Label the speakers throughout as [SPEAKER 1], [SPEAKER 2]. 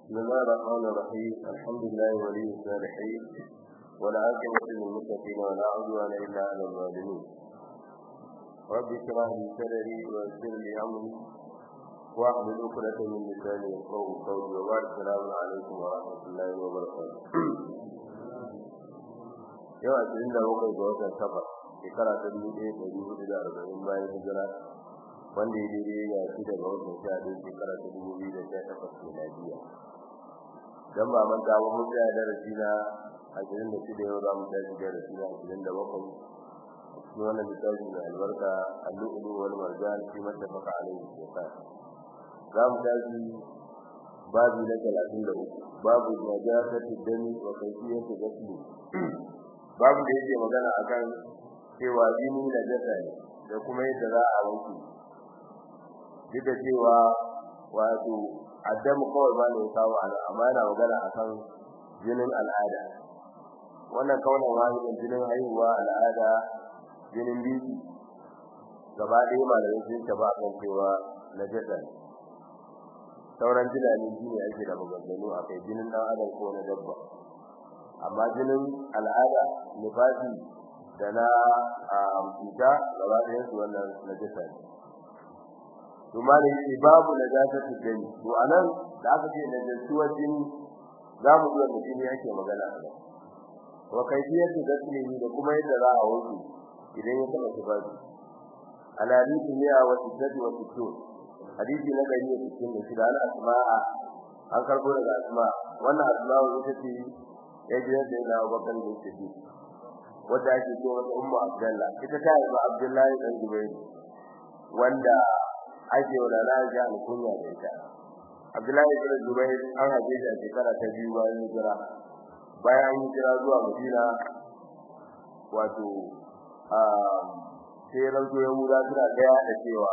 [SPEAKER 1] بسم الله الرحمن الرحيم الحمد لله ولي الصالحين والعاقبة للمتقين ولا عدوان إلا على الظالمين رب اشرح لي صدري ويسر لي أمري واحلل عقدة من لساني يفقهوا قولي وبعد السلام عليكم ورحمة الله وبركاته yau ashirin da bakwai ga watan safar shekara ta dubu ɗaya da dubu da arba'in bayan hijira wanda ya daidai ga shi daga watan sha ɗaya shekara ta dubu biyu da sha takwas miladiya dan ba manta ba mun tsaya darasi na ashirin da shida yau za mu tashi darasi na ashirin da bakwai cikin wannan littafi mai albarka al-lu'lu wal marjan fi mattafaqa alayhi shaytan za mu tashi babu na talatin da uku babu najasati dami wa kayfiyati ghusli babu da yake magana akan cewa jini najasa ne da kuma yadda za a wanke duk da cewa wato addamu kawai ba ne kawo ana amma yana magana akan jinin al'ada wannan kaunan wahidin jinin haihuwa al'ada jinin biki gaba ɗaya malamai sun taba kan cewa najasa ne sauran jinanin jini ake da maganganu a kai jinin ɗan adam ko na dabba amma jinin al'ada nifasi da na cuta gaba ɗayan su wannan najasa ne to malai ce babu najasatu dani to anan da aka ce najasuwar jini za mu zuwa da jini yake magana a nan wa kaifiyatu gaslihi da kuma yadda za a wanke idan ya taba tufafi al hadisi ne a wasu sadi wa sittu hadisi na gari da cikin da shida al asma'a an karbo daga asma wannan asma'u ita ce ya ji da ina bakan da yake wanda ake ce wata ummu abdullah ita ta yi abdullahi dan zubair wanda ake wa lana ga alkunya da ita Abdullahi ibn Zubair an haje shi a shekara ta biyu bayan hijira bayan hijira zuwa Madina wato a sai ranzo ya mura suna daya da cewa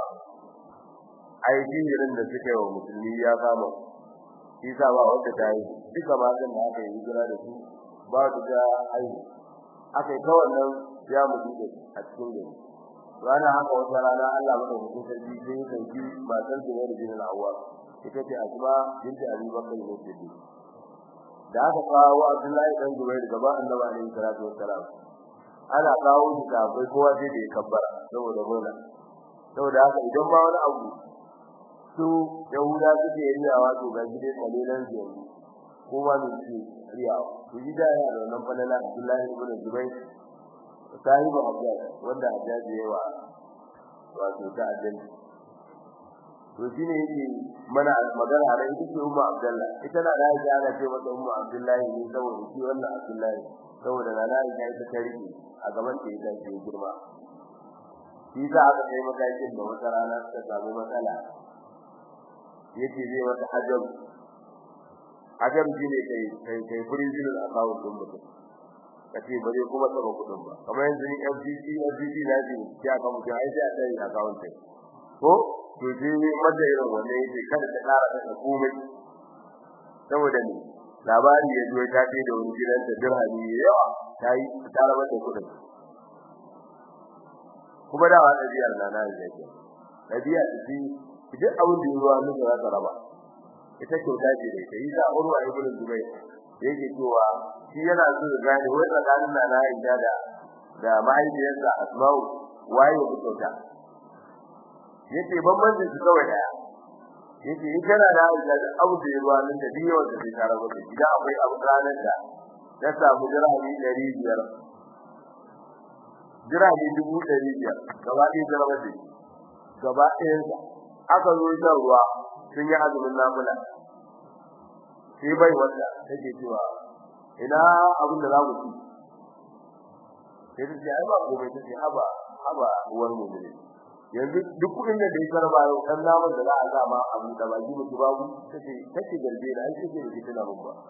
[SPEAKER 1] ai jinjirin da suka yi wa musulmi ya kama isa ba wanda ta yi duka matan da aka yi hijira da su ba su da ai aka yi ta wannan ya mutu a cikin gari rana haka wata rana Allah madaukakin sarki sai ya dauki matar da ne da jinin Hawwa ita ce Asma binti Abi Bakr ne ce da aka kawo Abdullahi dan Zubair gaba Annabi alaihi salatu wassalam ana kawo shi da bai kowa sai da ya kabbara saboda gona saboda haka idan ba wani abu su Yahuda suke riyawa to ga gide kalilan yanzu kowa ne ce riyawa to gida ya da wannan falala Abdullahi ibn Zubair sahibu hajjaj wanda hajjaj yawa wato ta ajali to shine yake mana magana da ita ce umma abdullah ita na da ya ana ce mata umma abdullahi ne saboda shi wannan abdullahi saboda na da ya ita ta rike a gaban ta ita ce girma shi za aka kai matakin da wata rana ta samu matsala yake zai wata hajjab hajjab shine kai kai kai prison account din mutum kace ba zai kuma tsaba kudin ba kamar yanzu ni FCC FCC na ji ya ka mutum ai sai a tsaye account ɗin ko to ji madda irin wannan yake kada ta ƙara da komai saboda ni labari ya zo ta ce da wani gidan da dirhami yawa tayi ta rabar da kudin kuma da wannan biyar na nan yake dabi'a ce duk abin da yawa ne za ta raba ita kyauta ce da ita yi da urwa ibn zubayr yake cewa shi yana so ya gane wai tsakanin na na Aisha da da mahaifiyarsa Asma'u waye ya fita yace bambancin su kawai daya yace in kana da Aisha da abu da yawa nan da biyo da zai tare da gida akwai abu ranar da ya samu dirhami 500 dirhami 500 gaba ɗaya dirhami ce gaba ɗayan aka zo shan ruwa sun yi azumin nafila sai bai wanda take cewa ina abin da zamu ci sai ta ce ai ba komai ta ce haba haba uwar mu ne yanzu duk kudin da dai karba yau dan namun da za a sa ma abu da baki mutu babu tace tace garbe da ai take da tana mun ba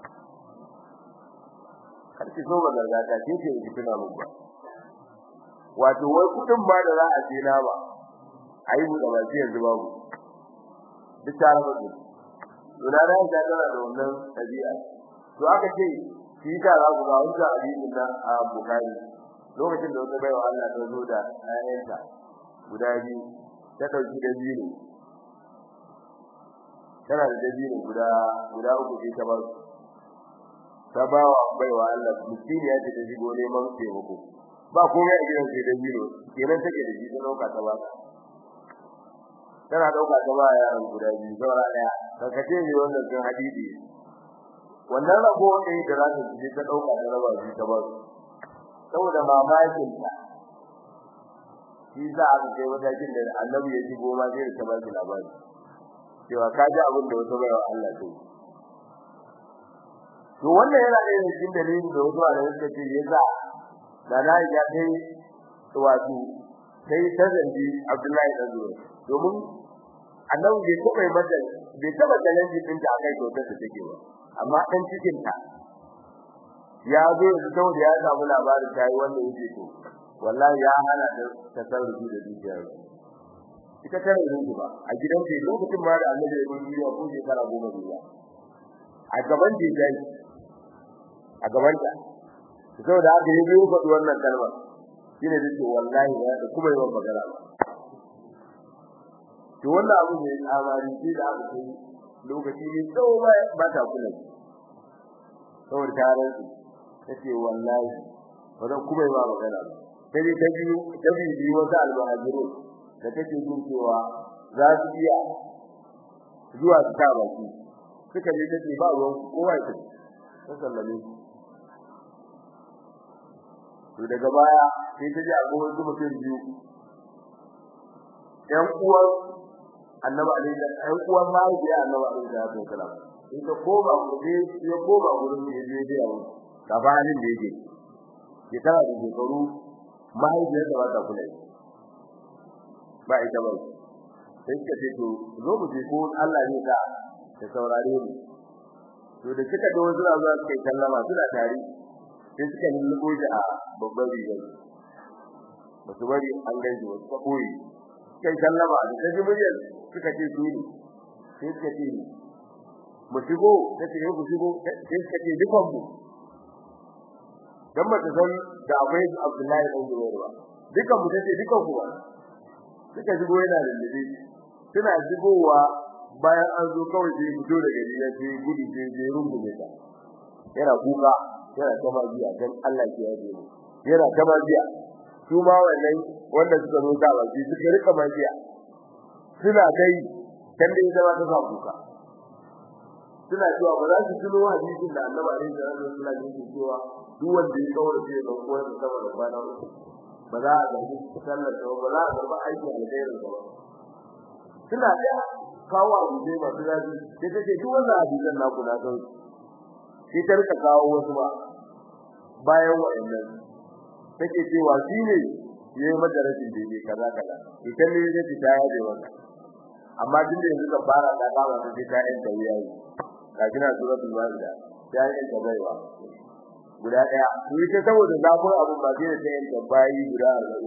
[SPEAKER 1] har ki so ba garga ta ce ce da tana mun ba wato wai kudin ba da za a je na ba ai mu da baki yanzu babu duk tare da Dona da ya tana da wannan tabi'a. To aka ce shi ta za ku ga wannan hadisin nan a Bukhari. Lokacin da wata baiwa Allah ta zo da ayyanta guda biyu ta dauki da biyu tana da dabino guda guda uku sai ta ba su ta ba wa baiwa Allah miskini ya ce ta shigo neman taimako ba komai a gidan sai dabino kenan take da shi ta dauka ta ba tana dauka ta ba yaran guda biyu saura daya karkace ne wannan sun hadisi wannan rago ɗaya da za ta je ta dauka ta raba shi ta ba su saboda mamakin ta shi za a kai matakin da annabi ya ji goma sai ta ba shi labari cewa ka ji abin da wata baiwa Allah ta yi to wannan yana da cikin dalilin da wasu da suka ce yasa da na ya kai wato sai ta zanji Abdullahi dan Zubair domin annabi bai taba mata bai taba challenge din ta akai kyautar da take ba amma dan cikin ta ya zo da saboda ya samu labarin ta yi wannan yake to wallahi ya hana ta tasarrufi da dukiya ita ta rubu ba a gidan ta lokacin ma da annabi ya gudu ya ko shekara goma biya a gaban da dai a gaban ta saboda haka yi biyu faɗi wannan kalma shine da ce wallahi ya da kuma yawan magana ba to wannan abu ne amari shi da aka kai lokaci ne tsawo ba ba ta kula saboda ta rantsu tace wallahi ba zan kuma yawan magana ba sai ta biyu ta biyu wata almuhajirun da take jin cewa za su iya zuwa su ta baki suka je take ba ruwan kowa ya ta sallame to daga baya sai ta ji akwai wasu mutum biyu ɗan uwan annabi alaihi ɗan uwan mahaifiya annabi alaihi salatu wasalam in ta koma gobe ya koma gurin da ya je da yawo gabanin da yake shekara da shekaru mahaifiyar da ba ta kula ba ita ba sai suka ce to zo mu je ko Allah ne ka ta saurare mu to da kika da wasu zuwa suka kallama suna tare sai suka lullubo shi a babban rigar ba su bari an gaji wasu ka koyi kai kallama da ta ji muryar suka ce su ne sai suka ce mu shigo ta ce ku shigo sai suka ce dukan mu dan ba ta san da akwai Abdullahi dan Zubair ba dukan mu tace dukan ku ba suka shigo yana da lili suna shigowa bayan an zo kawai sai fito daga gari ya ce gudu sai je rungume ta yana kuka yana ta magiya dan Allah ke yaje mu yana ta magiya su ma wannan wanda suka zo ta baki suka rika magiya suna kai dan da zama ta sa kuka suna cewa ba za su tuno hadisin da Annabi alaihi salatu wasallam yake cewa duk wanda ya kawo da ban koyar da saboda bana ba za a garbi sallar da ba za a garba aiki alkhairin ba suna da kawo abu dai masu zafi sai take duk wannan hadisan naku na san sai ta rika kawo wasu ba bayan wa'annan take cewa shi ne yayi madarasin daidai kaza kaza ita ne zai ta yaje wannan amma din da yanzu ka fara da kama da ta yin tawiyayi ka kina suratul maida ta yin tawaiwa guda daya to ita saboda zafin abun ba zai ta yin tabayi guda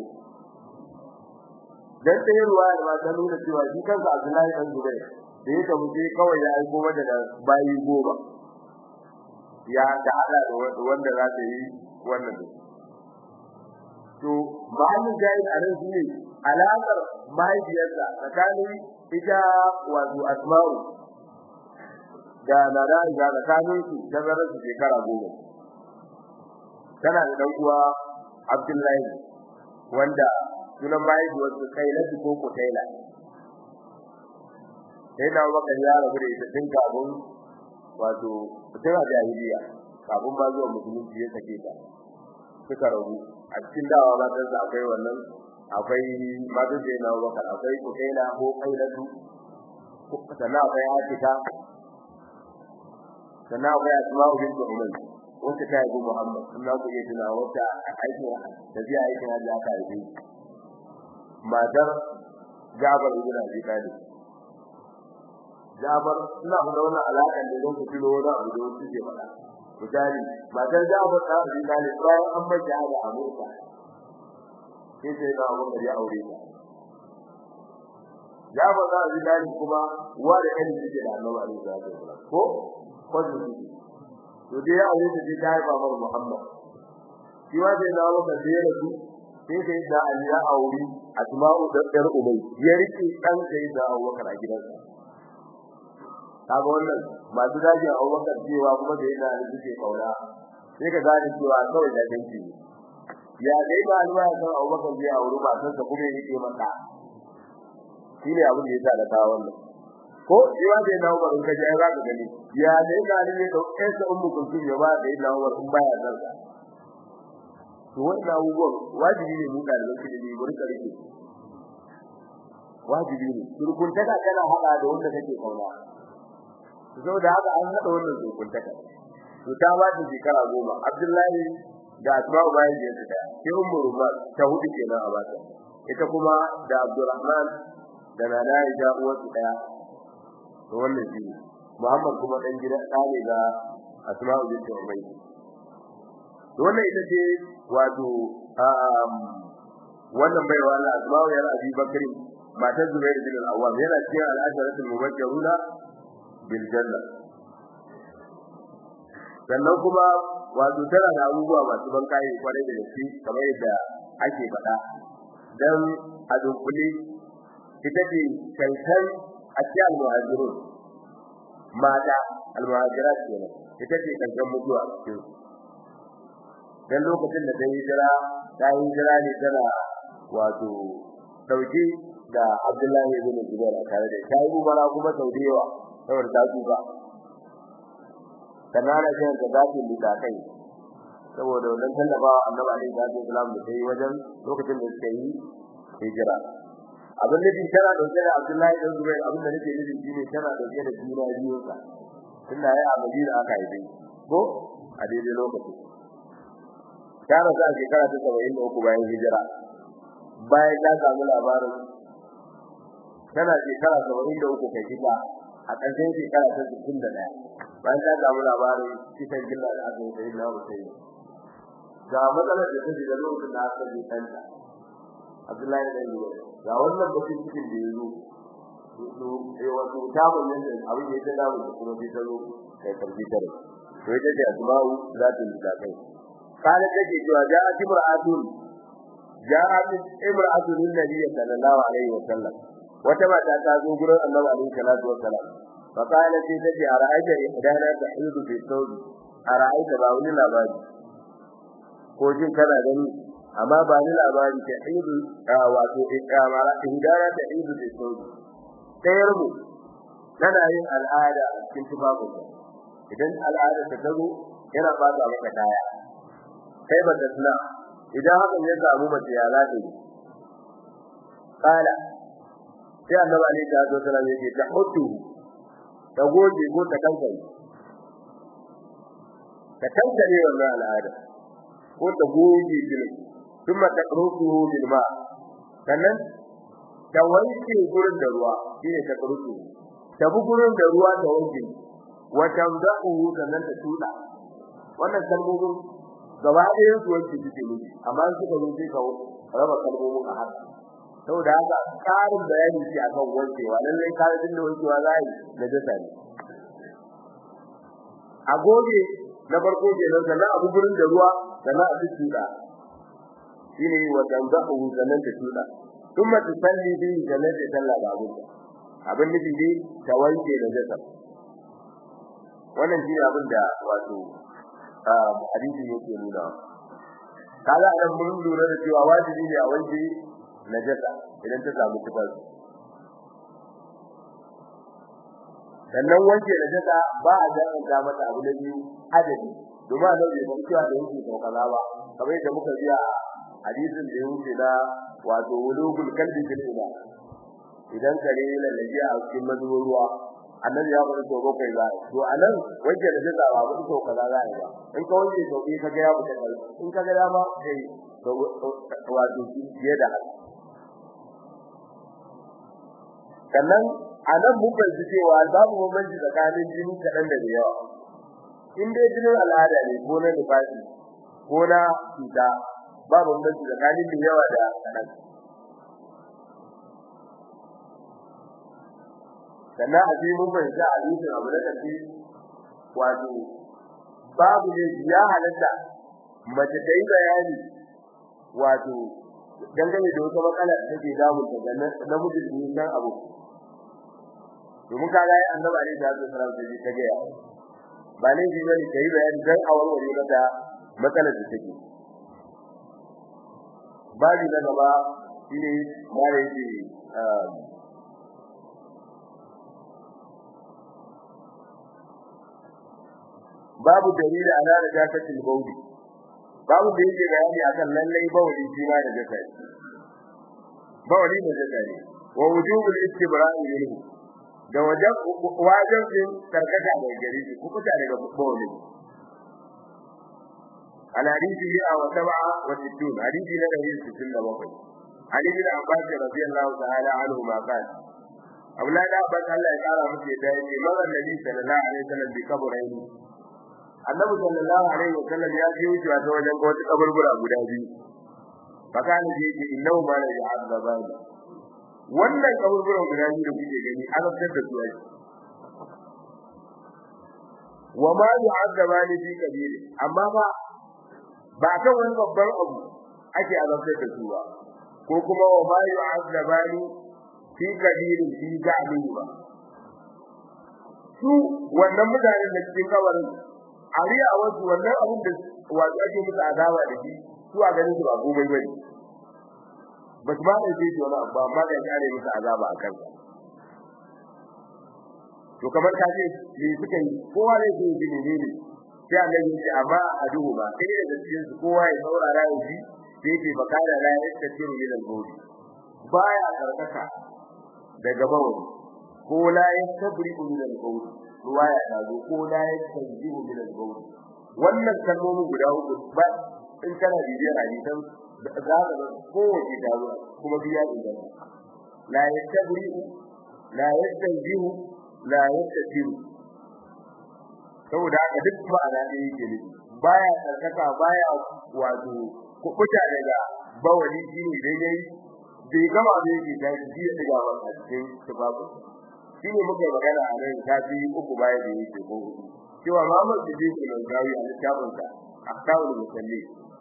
[SPEAKER 1] 40 dan ta ruwa da ta nuna cewa shi kansa Abdullahi dan Zubair da ya tafi sai kawai ya aiko mata da bayi goma ya da hada da wanda za ta yi wannan to mahallin jayin a nan shine alaƙar mahaifiyarsa tsakanin ita wato asma'u da nana ga tsakanin su tazarar su shekara goma tana da dan uwa Abdullahi wanda sunan mahaifiyarsa Kailatu ko Kutaila sai na maka ya rabu da ita tun kafin wato tana jahiliya kafin ba zuwa musulunci ya sake ta suka rabu a cikin dawa matan sa akwai wannan akwai matan da yana baka akwai kukaila ko kailatu sannan akwai atika sannan akwai asma'u bint umar wanda ta yi muhammad sannan ku iya tuna wata aikin da zai aikin hajji aka yi matar Jabar ibn Abi Talib Jabar ina da wannan alaka da don ku tuno wani abu da wasu ke faɗa misali matar Jabar ta Abi Talib bayan an bar jihada a Murka sai sai da Abu Bakar ya aure ta Jabar ta Abi Talib kuma uwa da kan take da Annabi alaihi salatu wasallam ko ko da shi to dai ya aure ta ta haifa mar Muhammad shi wa da nawo da sai da su sai sai da Ali ya aure Asma'u da ɗan Ubay ya rike dan sai da Abubakar a gidansa kaga wannan masu dajin Abubakar cewa kuma da yana da suke kauna sai ka gane cewa kawai da danki ya dai ba alwa ya san Abubakar zai auri matan sa kuma yake maka shine abin da yasa da kawo wannan ko jiwa da na Umar ka ji za ka gani ya dai ga ne da kai sa ummu kuntum ya ba da na Umar in baya san sa to wannan abubuwan wajibi ne mu da lokacin da mu rika rike wajibi ne surkuntaka kana hada da wanda kake kauna saboda haka an hada wannan surkuntaka to ta ba ta shekara goma Abdullahi da Asma'u bayan da ta sai Ummu Ruman ta hudu kenan a bata ita kuma da Abdurrahman da Nana Aisha uwarsu daya to wannan shi Muhammad kuma dan gidan dane ga Asma'u bint Umayy to wannan ita ce wato wannan baiwa Allah Asma'u ya Abi Bakr matar Zubair bin al-Awwam yana cikin al-asharatul mubashshiruna bil janna sannan kuma wato tana da abubuwa masu ban kai kwarai da gaske kamar yadda ake faɗa dan a dunkule ita ce kankan a cikin al-muhajirun mata al-muhajirat kenan ita ce kankan mutuwa cikin dan lokacin da ta yi jira ta yi jira ne tana wato dauke da Abdullahi ibn Zubair tare da shi umara kuma saudiyawa saboda ta tuba kanana sai da zaki da kai saboda wannan tallafawa Annabi alaihi salatu wasallam da sai wajen lokacin da suka yi hijira abin da tana dauke da Abdullahi ibn Zubair abin da nake nufi shine tana dauke da juna biyu ka tunda yayi a Madina aka yi ko a daidai lokacin ta rasu a shekara ta 73 bayan hijira bayan ta samu labarin tana shekara 73 kai kika a ƙarshen shekara ta 61 bayan ta samu labarin kisan gilla da aka yi sai na Hussein ga matsalar da take da lokacin da aka yi kanta Abdullahi da Yuwa ga wannan bakin cikin da yazo to eh wato ta bayyana da abin da ya dawo da kuma bai dawo kai computer to ita ce asma'u za ta yi kai kana take cewa ja'a imra'atun ja'at imra'atun nabiy sallallahu alaihi wasallam wata mata ta zo gurin annabi alaihi salatu wasallam fa kana ce take a ra'ayta ihdana ta hidu fi saudi a ra'ayta ba wani labari ko jin kana gani amma ba ni labari ta hidu wato ikamara ihdana ta hidu fi saudi tayar mu tana yin al'ada a cikin tufafin idan al'ada ta zo yana ba ta maka kaya kai ba ta tuna idan hakan ya samu mace ya za ta yi kala sai annabi alaihi salatu wasallam yake ta hutu ta goge ko ta kankare ta kankare wannan al'ada ko ta goge jinin kuma ta rufu bil ma sannan ta wanke gurin da ruwa shine ta rufu ta bu gurin da ruwa ta wanke wa tamdahu sannan ta tuda wannan kalmomin gaba ɗayan su wanke suke miji amma suka zo sai ka raba kalmomin a haka saboda haka karin bayani ce akan wankewa lallai kare din da wankewa za yi da dasa ne a goge na farko kenan sannan abu gurin da ruwa sannan a tuda shine wa tanzahu sannan ta tuda kuma ta salli bi sannan ta salla da abu abin nufi dai ta wanke da dasa wannan shi abin da wato hadisi yake nuna kaga an mun lura da cewa wajibi ne a wanke najasa idan ta samu tufafi sannan wanke najasa ba a ga mata abu na biyu adadi domin a nau'i ban cewa da yake sau kaza ba kamar yadda muka biya a hadisin da ya wuce na wato wulugul kalbi fil ila idan kare lallaje a cikin mazubin ruwa annabi ya bari to bakwai za to anan wanke najasa ba ba to kaza za ba in ka wanke to bi ka ga ya fita kai in ka ga dama kai to wato fiye da haka sannan anan mun fahimci cewa babu bambanci tsakanin jini kaɗan da yawa in dai jinin al'ada ne ko na nifasi ko na cuta babu bambanci tsakanin da yawa da kaɗan sannan a cikin mun fahimci a hadisin abu da kafi wato babu ne ya halatta mace ta yi bayani wato dangane da wata matsala da take damun ta namijin da san abu domin ka ga annabi alaihi salatu wasallam sai ta ga ya ba ne ji bane kai bayani dan a warware mata matsalar da take babu na gaba shine mare yake babu dalili ala najatatil bawli babu da yake bayani akan lallai bawli shi ma da jaka ne bawli da jaka ne wa wujubul istibra'i minhu da wajen wajen karkata da gari shi ku kuta daga bawli al hadisi ya wa sab'a wa sittun hadisi na 167 Ali bin Abbas radiyallahu ta'ala anhu ma qala Aulada Abbas Allah ya kara muke da yake mazan Nabi sallallahu alaihi wasallam bi kaburaini annabi sallallahu alaihi wasallam ya ji wuce ta wajen wata kaburbura guda biyu fakani ji ce innahu ma la ya'adzabani wannan kaburbura guda biyu da kuke gani an fitar da su ai wa ma yu'adzabani fi kabiri amma ba ba kan wani babban abu ake azabtar da su ba ko kuma wa ma yu'adzabani fi kabiri fi ga'bi ba su wannan mutanen da cikin kabarin ariya wasu wannan abin da wato ake musu azaba da shi su a ganin su ba komai bane ba su ba da shi wani abu amma da kare musu azaba a kansa to kamar ka ce me suka yi kowa ne ke yi ne ne sai Allah ya ce amma a duhu ba sai da cikin su kowa ya saurara ya ji sai yake bakara la ya tafiru min al-bawli baya karkata daga bawli ko la ya tabri'u min al-bawli ruwaya ta zo ko la yastanjihu min al-bawl wannan kalmomi guda uku ba in kana bibiyar hadisan za ka ga kowace ta zo kuma biya idan la yastabri'u la yastanjihu la yastajiru saboda haka duk ma'ana da yake ne baya tsarkaka baya wato kukuta daga bawali shine daidai bai gama da yake da shi ya diga wa cikin tubabu shi ne muke magana a nan tafi uku baya da yake ko hudu cewa Muhammad Siddiq al-Gawi a littafin sa Akhtaul Musalli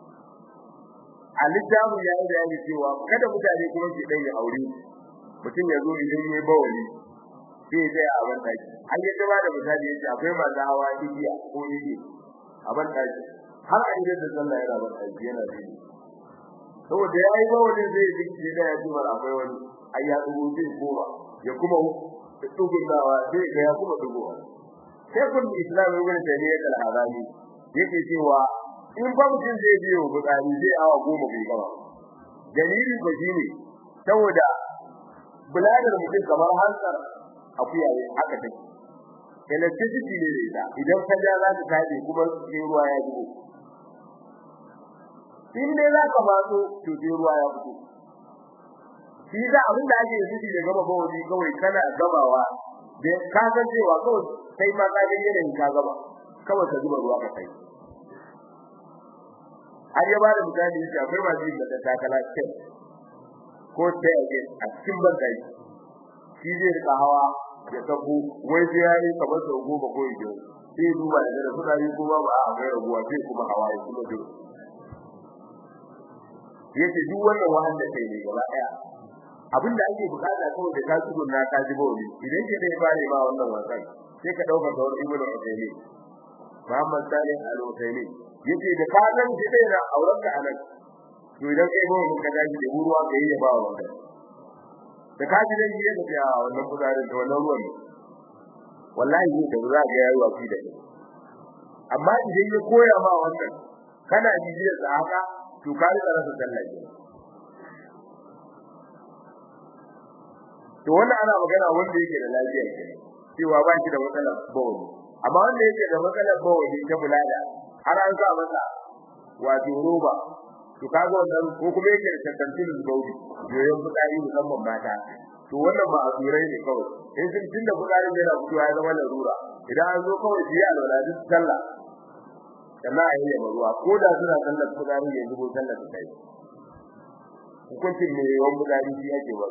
[SPEAKER 1] a littafin ya yi bayani cewa kada mutane kuma su dai aure mutum ya zo idan yayi bawali sai ya tsaya a ban daki an yi gaba da misali yace akwai masu hawa igiya ko igiya a ban daki har a idan da sallah yana ban daki yana da saboda yayi bawali zai dinki da ya ji akwai wani ai ya dubo zai koma ya kuma tugundawa sai ga ya kuma dugowa sai kun islam ibn taymiyyah al-harani yake cewa in ba mutum zai biyo bukari zai awa goma bai gaba dalili ko shine saboda buladar mutum kamar hansar akuya ne haka take electricity ne da idan ka ja za ka kaje kuma sai ruwa ya zubo in dai za ka matso to sai ruwa ya fito shi da abin da ake yi da gaba ba wani kawai kana gabawa da ka san cewa kawai sai ma ka ga yanayin ka gaba kawai ka zuba ruwa ka kai har ya bada misali yake akwai masu yin da takala ce ko ta yake a cikin bankai shi zai rika hawa ya sako wai sai yayi kamar sau goma ko ido sai duba da da suna yi kuma ba a kai rabuwa sai kuma hawa ya kuma duk yake duk wannan wahan da kai ne gaba daya abinda ake bukata kawai da ka tsubun na ka ji bauli idan ke dai bare ba wannan wasan sai ka dauka da wani ibnu Utaymi Muhammad Salih Al-Utaymi yace da ka nan ji dai na auren ka anan to idan kai ba mun ka daji da ruwa ka yi ba wannan da ka ji dai yi da ya wannan kudarin da wannan ruwan wallahi ne da za ga yayi wafi da kai amma idan ya koya ma wannan kana bibiyar sa haka to ka rika rasa sallah to wannan ana magana wanda yake da lafiya ke cewa ba shi da matsalar bawli amma wanda yake da matsalar bawli ta bulada har an sa masa wato roba to kaga wannan ko kuma yake da tantancin bawli yoyon fitsari musamman mata to wannan ba a turai ne kawai in sun tunda fitsarin yana fitowa ya zama larura idan an zo kawai biya alwala duk sallah sannan a yi ruwa ko da suna sallar fitsari ne zubo sallar ta kai hukuncin ne yawan fitsari shi ake ba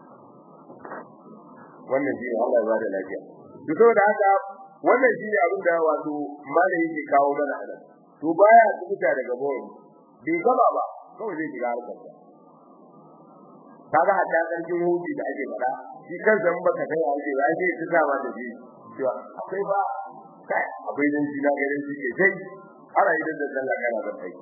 [SPEAKER 1] wannan shi ne Allah ya bada lafiya to saboda haka wannan shi ne abin da wato malai yake kawo mana a nan to baya tsubuta daga bawon bai gaba ba kawai zai shiga harkar sa kaga hatta sarkin hudu da ake fada shi kansa in baka kai ake ya ce ta sa mata ji cewa akwai ba kai akwai dan shi na garin shi ke sai ana idan da sallah kana da kai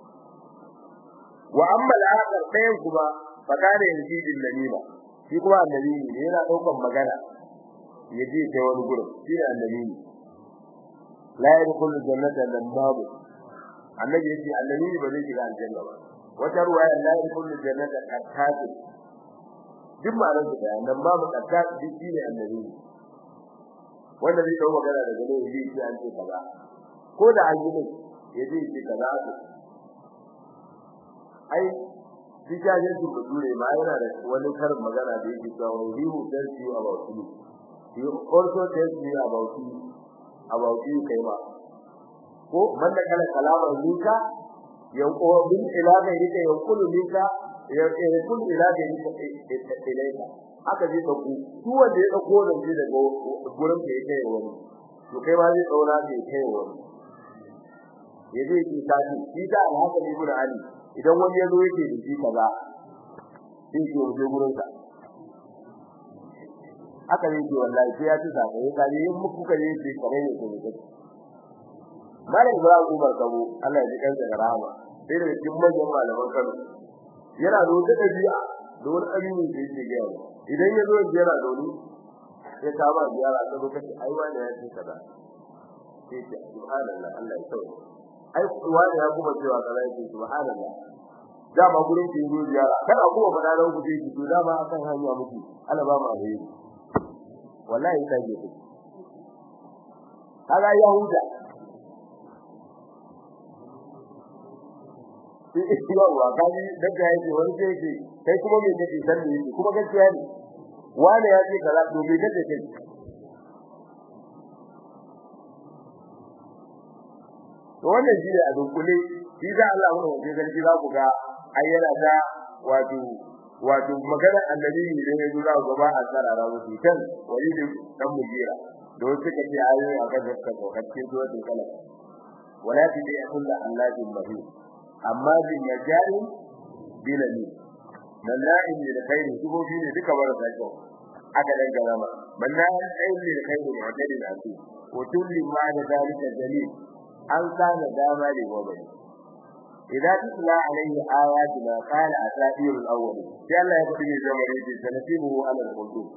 [SPEAKER 1] wa amma al-akhar sayan kuma fakare yanzu din namima shi kuma annabi ne yana daukan magana yaje ta wani gurin shi ne annabi ne la yadkhulu jannata lambabu annabi yace annabi ba zai shiga aljanna ba wata ruwaya la yadkhulu jannata qattatu duk ma'anar da bayan nan babu qattatu duk shi ne annabi wanda zai dawo magana daga ne yaje shi an ce kaza ko da an yi yaje shi kaza ai Dijajen su bature ma yana da wani karin magana da yake cewa he who tells you about you he also tells you about you about you kai ma ko man da kala kalama lika yanko bin ilaga yake yankulu lika yankulu ilaga yake ilaika aka ji da ku su wanda ya dauko da shi daga gurin da yake wani to kai ma zai daura da yake wani yaje ki tashi shi da haka ne gurin ali idan wani yazo yake da shi kaza sai ke wuce gurin sa haka ne ke wallahi sai ya ci saka ya kare yin muku kare shi kare ne ko ne Malam Ibrahim Umar Kabo Allah ya ji kansa da rahama sai da cikin manyan malaman Kano yana da wata dabi'a da wani amini da yake ga yawa idan ya zo yana da wani ya kama ziyara ta lokaci ai wani ya ce kaza sai ce subhanallah Allah ya tsawo ai wani ya kuma cewa kaza yake subhanallah dama gurin ki yi ziyara kada kuma fada da ku ji to dama akan hanya muku Allah ba mu alheri wallahi sai ke ku kaga yahuda yawa kaji daga yake wani sai ke kai kuma me kake san ne kuma gaskiya ne wani ya ce kaza to me kake kai to wannan shi ne a dunkule shi da Allah mun wace sarki za ku ga ayyana da wato wato magana annabi ne da yazo za ku ba a sarara musu kan walidi dan mujira da wasu suka ce ayoyi akan da suka kokacce zuwa din kala wala ti bi kullu allahi mahi amma bin yajari bilani malla'in lil khairi dubo shi ne duka bar sai aka dan garama malla'in ayyul lil khairi mu'tadin asu wa tulli ma da zalika dalil an kana dama ne gobe idan tutla alaihi ayatuna qala asatirul awwal sai Allah ya fadi zamani da sanatibu ala al-qulub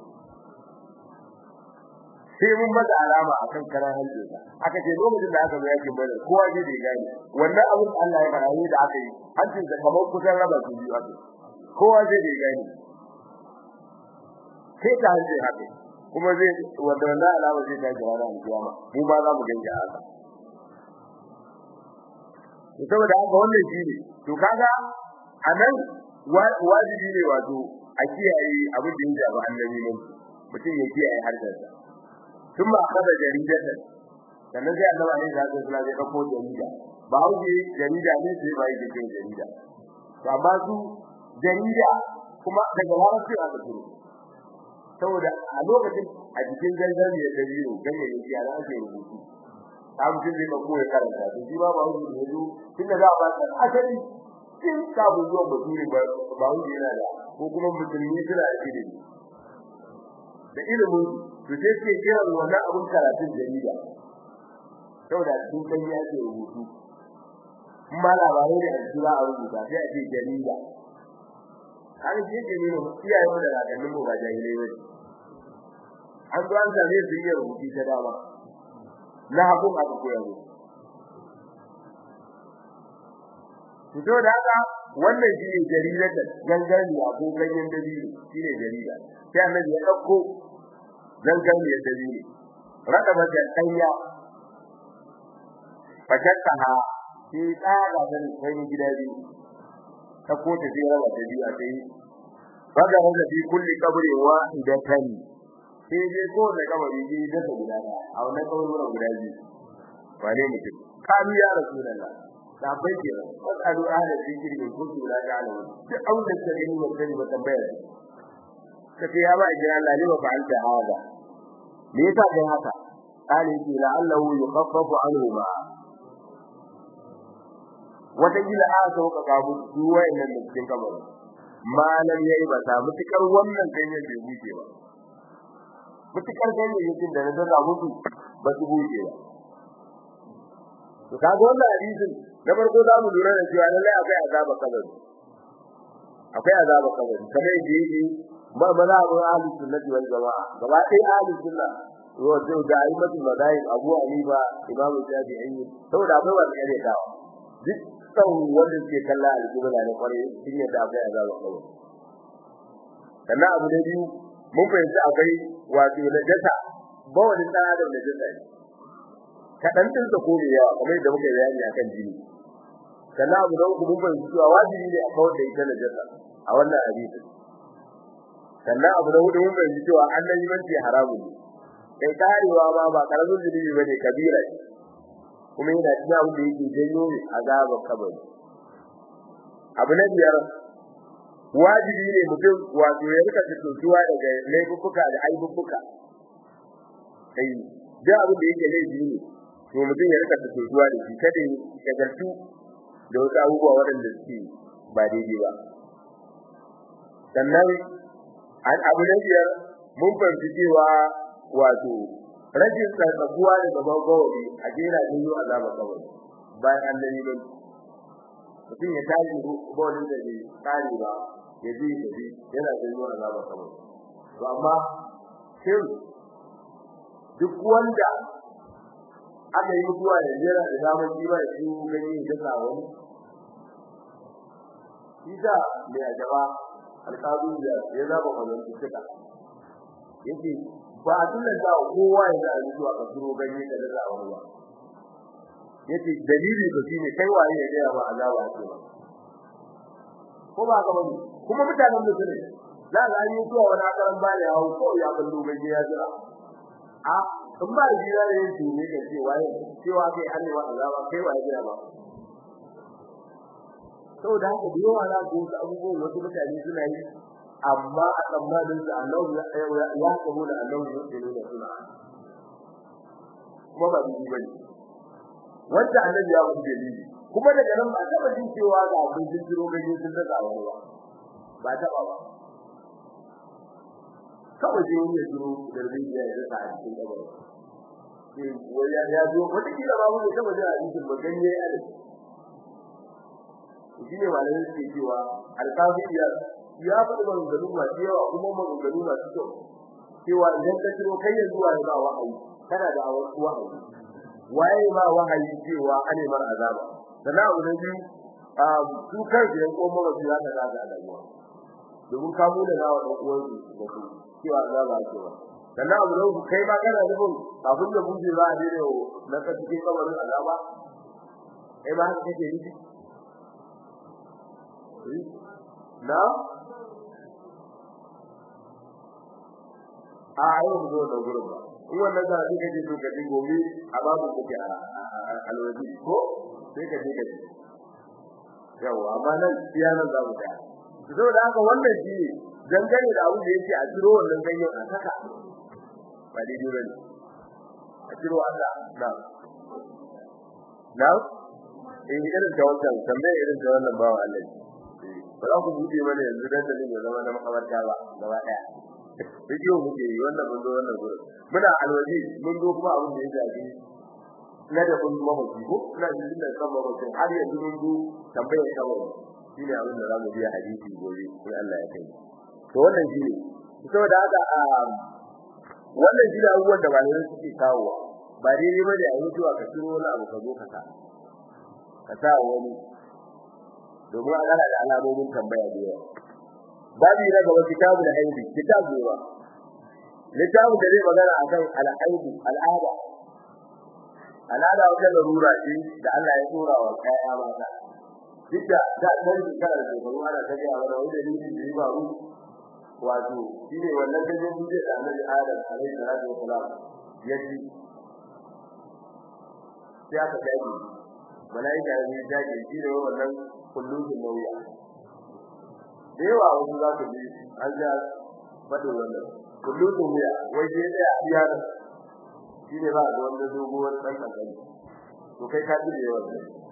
[SPEAKER 1] sai mun bada alama akan karan hajjinsa aka ce lokacin da aka zo yakin badar kowa ji da gani wannan abin Allah ya fara yi da aka yi hajjin da kamar kusan raba su biyu aka kowa ji da gani sai ta hajji haka kuma zai wanda wannan alama zai ta jira da kiyama mu ba za mu ganja haka saboda haka wannan shine to kaga anan wajibi ne wato a kiyaye abin da ya ba annabi ne mutum ya kiyaye harshensa kuma kada jaridatan sannan sai annabi ne da Allah ya dauko jarida ba huje jarida ne sai bai da jarida to amma su jarida kuma daga larabci aka turo saboda a lokacin a cikin gangan ya dabiro gangan ya ana ake rubutu ta mutum zai dauko ya karanta to shi ba ba huje ne zo tunda za a ba ta asali kin ka bu zuwa bature ba ba huje yana da ko kuma musulmi suna da ilimi da ilimin to sai ke kira wannan abun karatun jarida saboda sun san ya ce rubutu kuma labarai da ajira a rubuta sai a ce jarida har shi ke nuna iyayen da kakannin mu ba jahilai bane an zo an same su iya rubutu ta dama na hakun aka koya mu fito da haka wannan shi ne jaridar gangan ya ko ganyen dabino shi ne jarida sai annabi ya dauko gangan ya dabino rada ba da danya fakakaha shi tsara da kai gida biyu ta ko ta jira wa ta biyu a sai baga da fi kulli qabri wahidatan sai dai ko da kabari ji da ta guda a wannan kabarin guda biyu wane mutum kami ya rasulullah da bai ke wasu ahla zikri in kuntu la ta'lamun duk abin da kake yi wannan ba tambaya kace ya ba jira Allah ne ba fa'alta hada me yasa kai haka kale ki la'allahu yukhaffafu anhu ma wata gila a sauka kabu duwa inda cikin kabari malam yayi ba ta mutukar wannan ganyen bai buke ba mutukar ganyayyakin da na zana musu ba su buɗe ba to kaga wannan hadisin na farko za mu lura da cewa lallai akwai azaba kabari akwai azaba kabari kamar yadda yake ma maza abu ahli sunnati wal jamaa gaba ɗaya ahli sunna wato da aimatu madahib abu hanifa imamu shafi'i saboda akwai wanda ya dawo duk kan wanda ke kalla alƙibla ne kware sun yadda akwai azaba kabari sannan abu na biyu mun fahimci akwai wato najasa ba wani dan adam najasa ne kadan din sa ko yawa kamar yadda muka bayani akan jini sannan abu da uku mun fahimci cewa wajibi ne a kawar da ita najasa a wannan hadisi sannan abu da hudu mun fahimci cewa annabi banci haramun ne kai karewa ma ba karamin zunubi bane kabira ne kuma yana cikin abu da yake janyo azaba kabari abu na biyar wajibi ne mutum wato ya rika tuntuwa daga laifuka da aibubuka kai da abin da yake laifi ne to mutum ya rika tuntuwa da shi kada ya gartu da wasu abubuwa waɗanda suke ba daidai ba sannan an abu na biyar mun fahimci cewa wato rashin tsarkakuwa da gaban gawari a jera jinyo azaba kawai bayan an dani ba mutum ya tashi bawalin da bai kare ba ya ji da ji yana jinyo azaba kawai to amma shin duk wanda aka yi mutuwa da jera da damar jiwa da shi gani da sa wani shi da mai ajaba alƙalin da ya zaba kwallon tuka yake ba a tunan da kowa ya da zuwa ka turo ganye da da wani ba yace dalili ba shine kai waye ya ga ba azaba ce ba ko ba ka bane kuma mutanen da sune za ga yi zuwa wani akaran ba ya hawo ko ya ballo ganye ya jira a in ba jira ne shi ne ga cewa cewa kai an ne wa azaba kai waye jira ba saboda haka da yawa na ga wasu abubuwan wasu mutane suna yi amma a tsammanin da Allah ya ya kabo da Allah ya tsere da suna kuma ba bi bane wanda annabi ya wuce dalili kuma daga nan ba taba jin cewa ga abin jin jiro gaje sun da wani ba ba taba ba kawai dai wani ya jiro da rabin ya yi da a cikin kabari sai wani ya zo wata kila ba mun taba jin hadisin ba ganye ya da shi ne malamin suke cewa alƙafiyya ya faɗi maganganu masu yawa kuma maganganu masu kyau cewa idan ka ciro kai yanzu wa ba wahayi kana da wahayi waye ma wahayi cewa ane mar azaba sannan abu na biyu su kansu yan ko mara su ya ka da alamuwa domin ka mu da nawa dan uwan su da su cewa azaba ake ba sannan abu na uku kai ma kana nufin kafin da buje za a daina na ka cikin kamarin azaba kai ma haka kake nufi na a yau mu zo da gurin ba in wannan da kake ji to kaje gobe a babu kake a alwaji ko sai ka je ka ji yawa amma nan iya nan za mu tsaya saboda haka wannan shi dangane da abu da yake a ciro wannan ganyen a saka ba daidai ba ne a ciro Allah na na eh irin ta wannan tambaye irin ta wannan bawa Allah ba za ku buɗe mana yanzu dan da ne zama na makabarta ba gaba daya bidiyo muke yi wannan mun zo wannan gurin muna alwaji mun zo kuma abin da ya shafi na da kun mamaci ko ina jin da kan mamaci har yanzu mun zo tambayar kawai shine abin da zamu biya hadisi gobe sai Allah ya kai to wannan shine saboda haka a wannan shine abubuwan da malamai suke kawo ba daidai bane a mutuwa ka turo wani abu ka zo ka sa ka sa wani domin a gara da alamomin tambaya da yawa babu na gaba kitabul haidi kitabu ba littafin da zai magana akan al-haidi al'ada al'ada wata larura ce da Allah ya tsora wa kaya mata duk da ta san kana da shekaru ana ta gaya wani wanda ne da ya faru wato shine wannan da zai buje da Annabi Adam alaihi salatu wa salam ya ji sai aka dace malaika ne ya dace shi ne wannan kullun nauya da yawa wasu za ka ji an ja faɗin wannan kullun nauya wai sai da iya da shi ne ba da wanda doguwar ɗan ƙanƙani to kai ka ji da yawa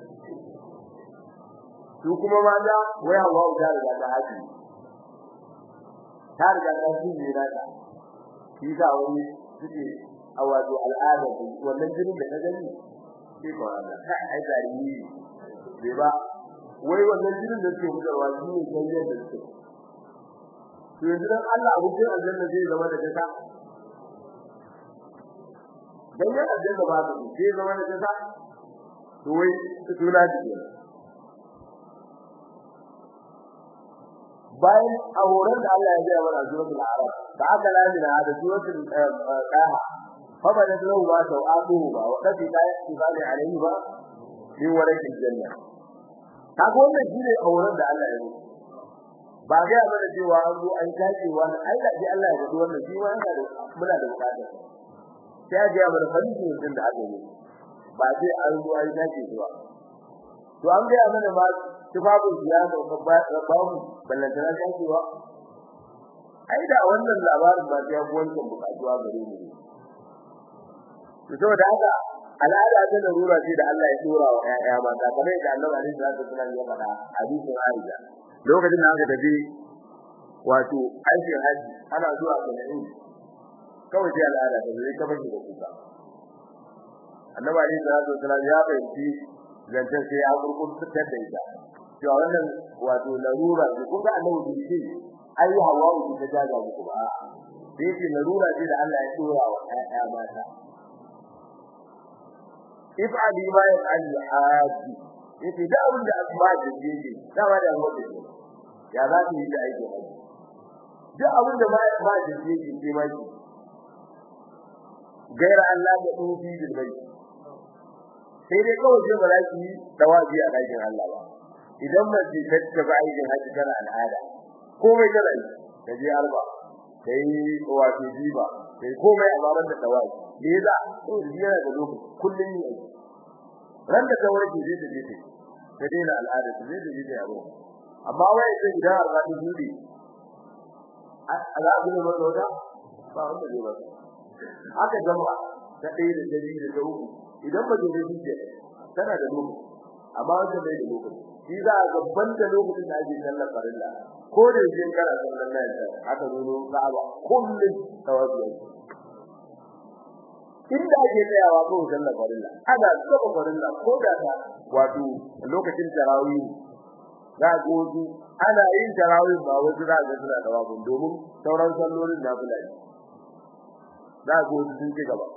[SPEAKER 1] su kuma mata wai hawa ta riga ta haji ta riga ta ji ne na ta shi sa wani suke a wato al'ada wannan jinin da ka gani sai ko Allah kai ai zarimi bai ba wai wannan jinin da suke fitarwa shi ne kanyar da suke to yanzu dan Allah abincin aljanna zai zama da kasa dan yan aljanna ba su zai zama da kasa to wai suna ji bayan a horon da Allah ya gaya mana suratul arab da aka lamina da suratul qaha fa bada lahu ma tawatuhu ba wa kadi la yaqbali alayhi ba min warakin janna kaga wannan shine horon da Allah ya yi ba ga mana cewa an zo an kace wani ai da Allah ya gudu wannan shi wani da muna da bukata sai ga mana farin din da aka yi ba sai an zo an kace shi ba to an ga mana ma tufafin ya ga babu ballantana ta cewa ai da wannan labarin ba ya wancan bukatuwa gare mu to saboda haka al'ada ta larura ce da Allah ya dora wa ƴaƴa ba ta kamar da Allah alaihi salatu wasallam ya faɗa hadisin Aisha lokacin da aka tafi wato aikin haji ana zuwa Sana'i kawai sai al'ada ta zai kafa da kuka Annabi alaihi salatu wasallam ya fahimci zancen sai ya gurgurtar da ita cewa wannan wato larura ce kun ga annabi bai ce ai hawa ta jaga muku ba sai ce larura ce da Allah ya dora wa ƴaƴa mata if'ali ma yaf'al haji yace da abin da asma da yake dama da wanda ya za ta yi da aiki haji duk abin da ma ba da yake ke ma ki gaira Allah da dubi bil bai sai dai kawai sai ba za ki dawabi a dakin Allah ba idan mace ta tafi aikin haji tana al'ada komai tana yi ta je arba kai wato jiba kai komai a baban da tawaji me yasa to yana da lokaci kullun yi ran da tawaji zai je ta ta daina al'ada ta zai je ta yaro amma wai sai idan arba ta judi ala abu ne ba da ba wanda zai ba haka jama'a ta ɗaya da dari da ta uku idan ba zai je tana da lokaci amma wanda bai da lokaci shi za a gaban da lokacin da ake sallar farilla ko da yake kana sallar nan aka zo Ka'aba kullun tawazu inda ake tsayawa ko sallar farilla ana saba farilla ko da ta wato lokacin tarawih za ga wasu ana yin tarawih ba wasu za ga suna tawazu domin sauran sallolin na fulani za ga wasu sun ci gaba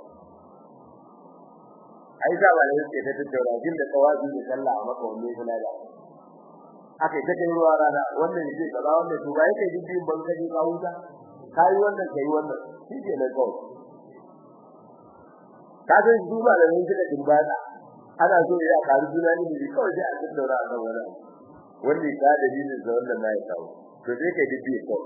[SPEAKER 1] ai da ba ne yake ta tattauna jin da tawazu da sallah a maka wanne fulani aka yi ta kai ruwa rana wannan yake kaza wannan to ba yake jin ban kaje ka huta kai wannan kai wannan shi ke na kawai ka san su ba da mun da dimbada ana so ya karu juna ne ne kawai sai a tattauna a kan wannan wanda ya da dalilin da wannan na ya kawo to sai kai dibi kawai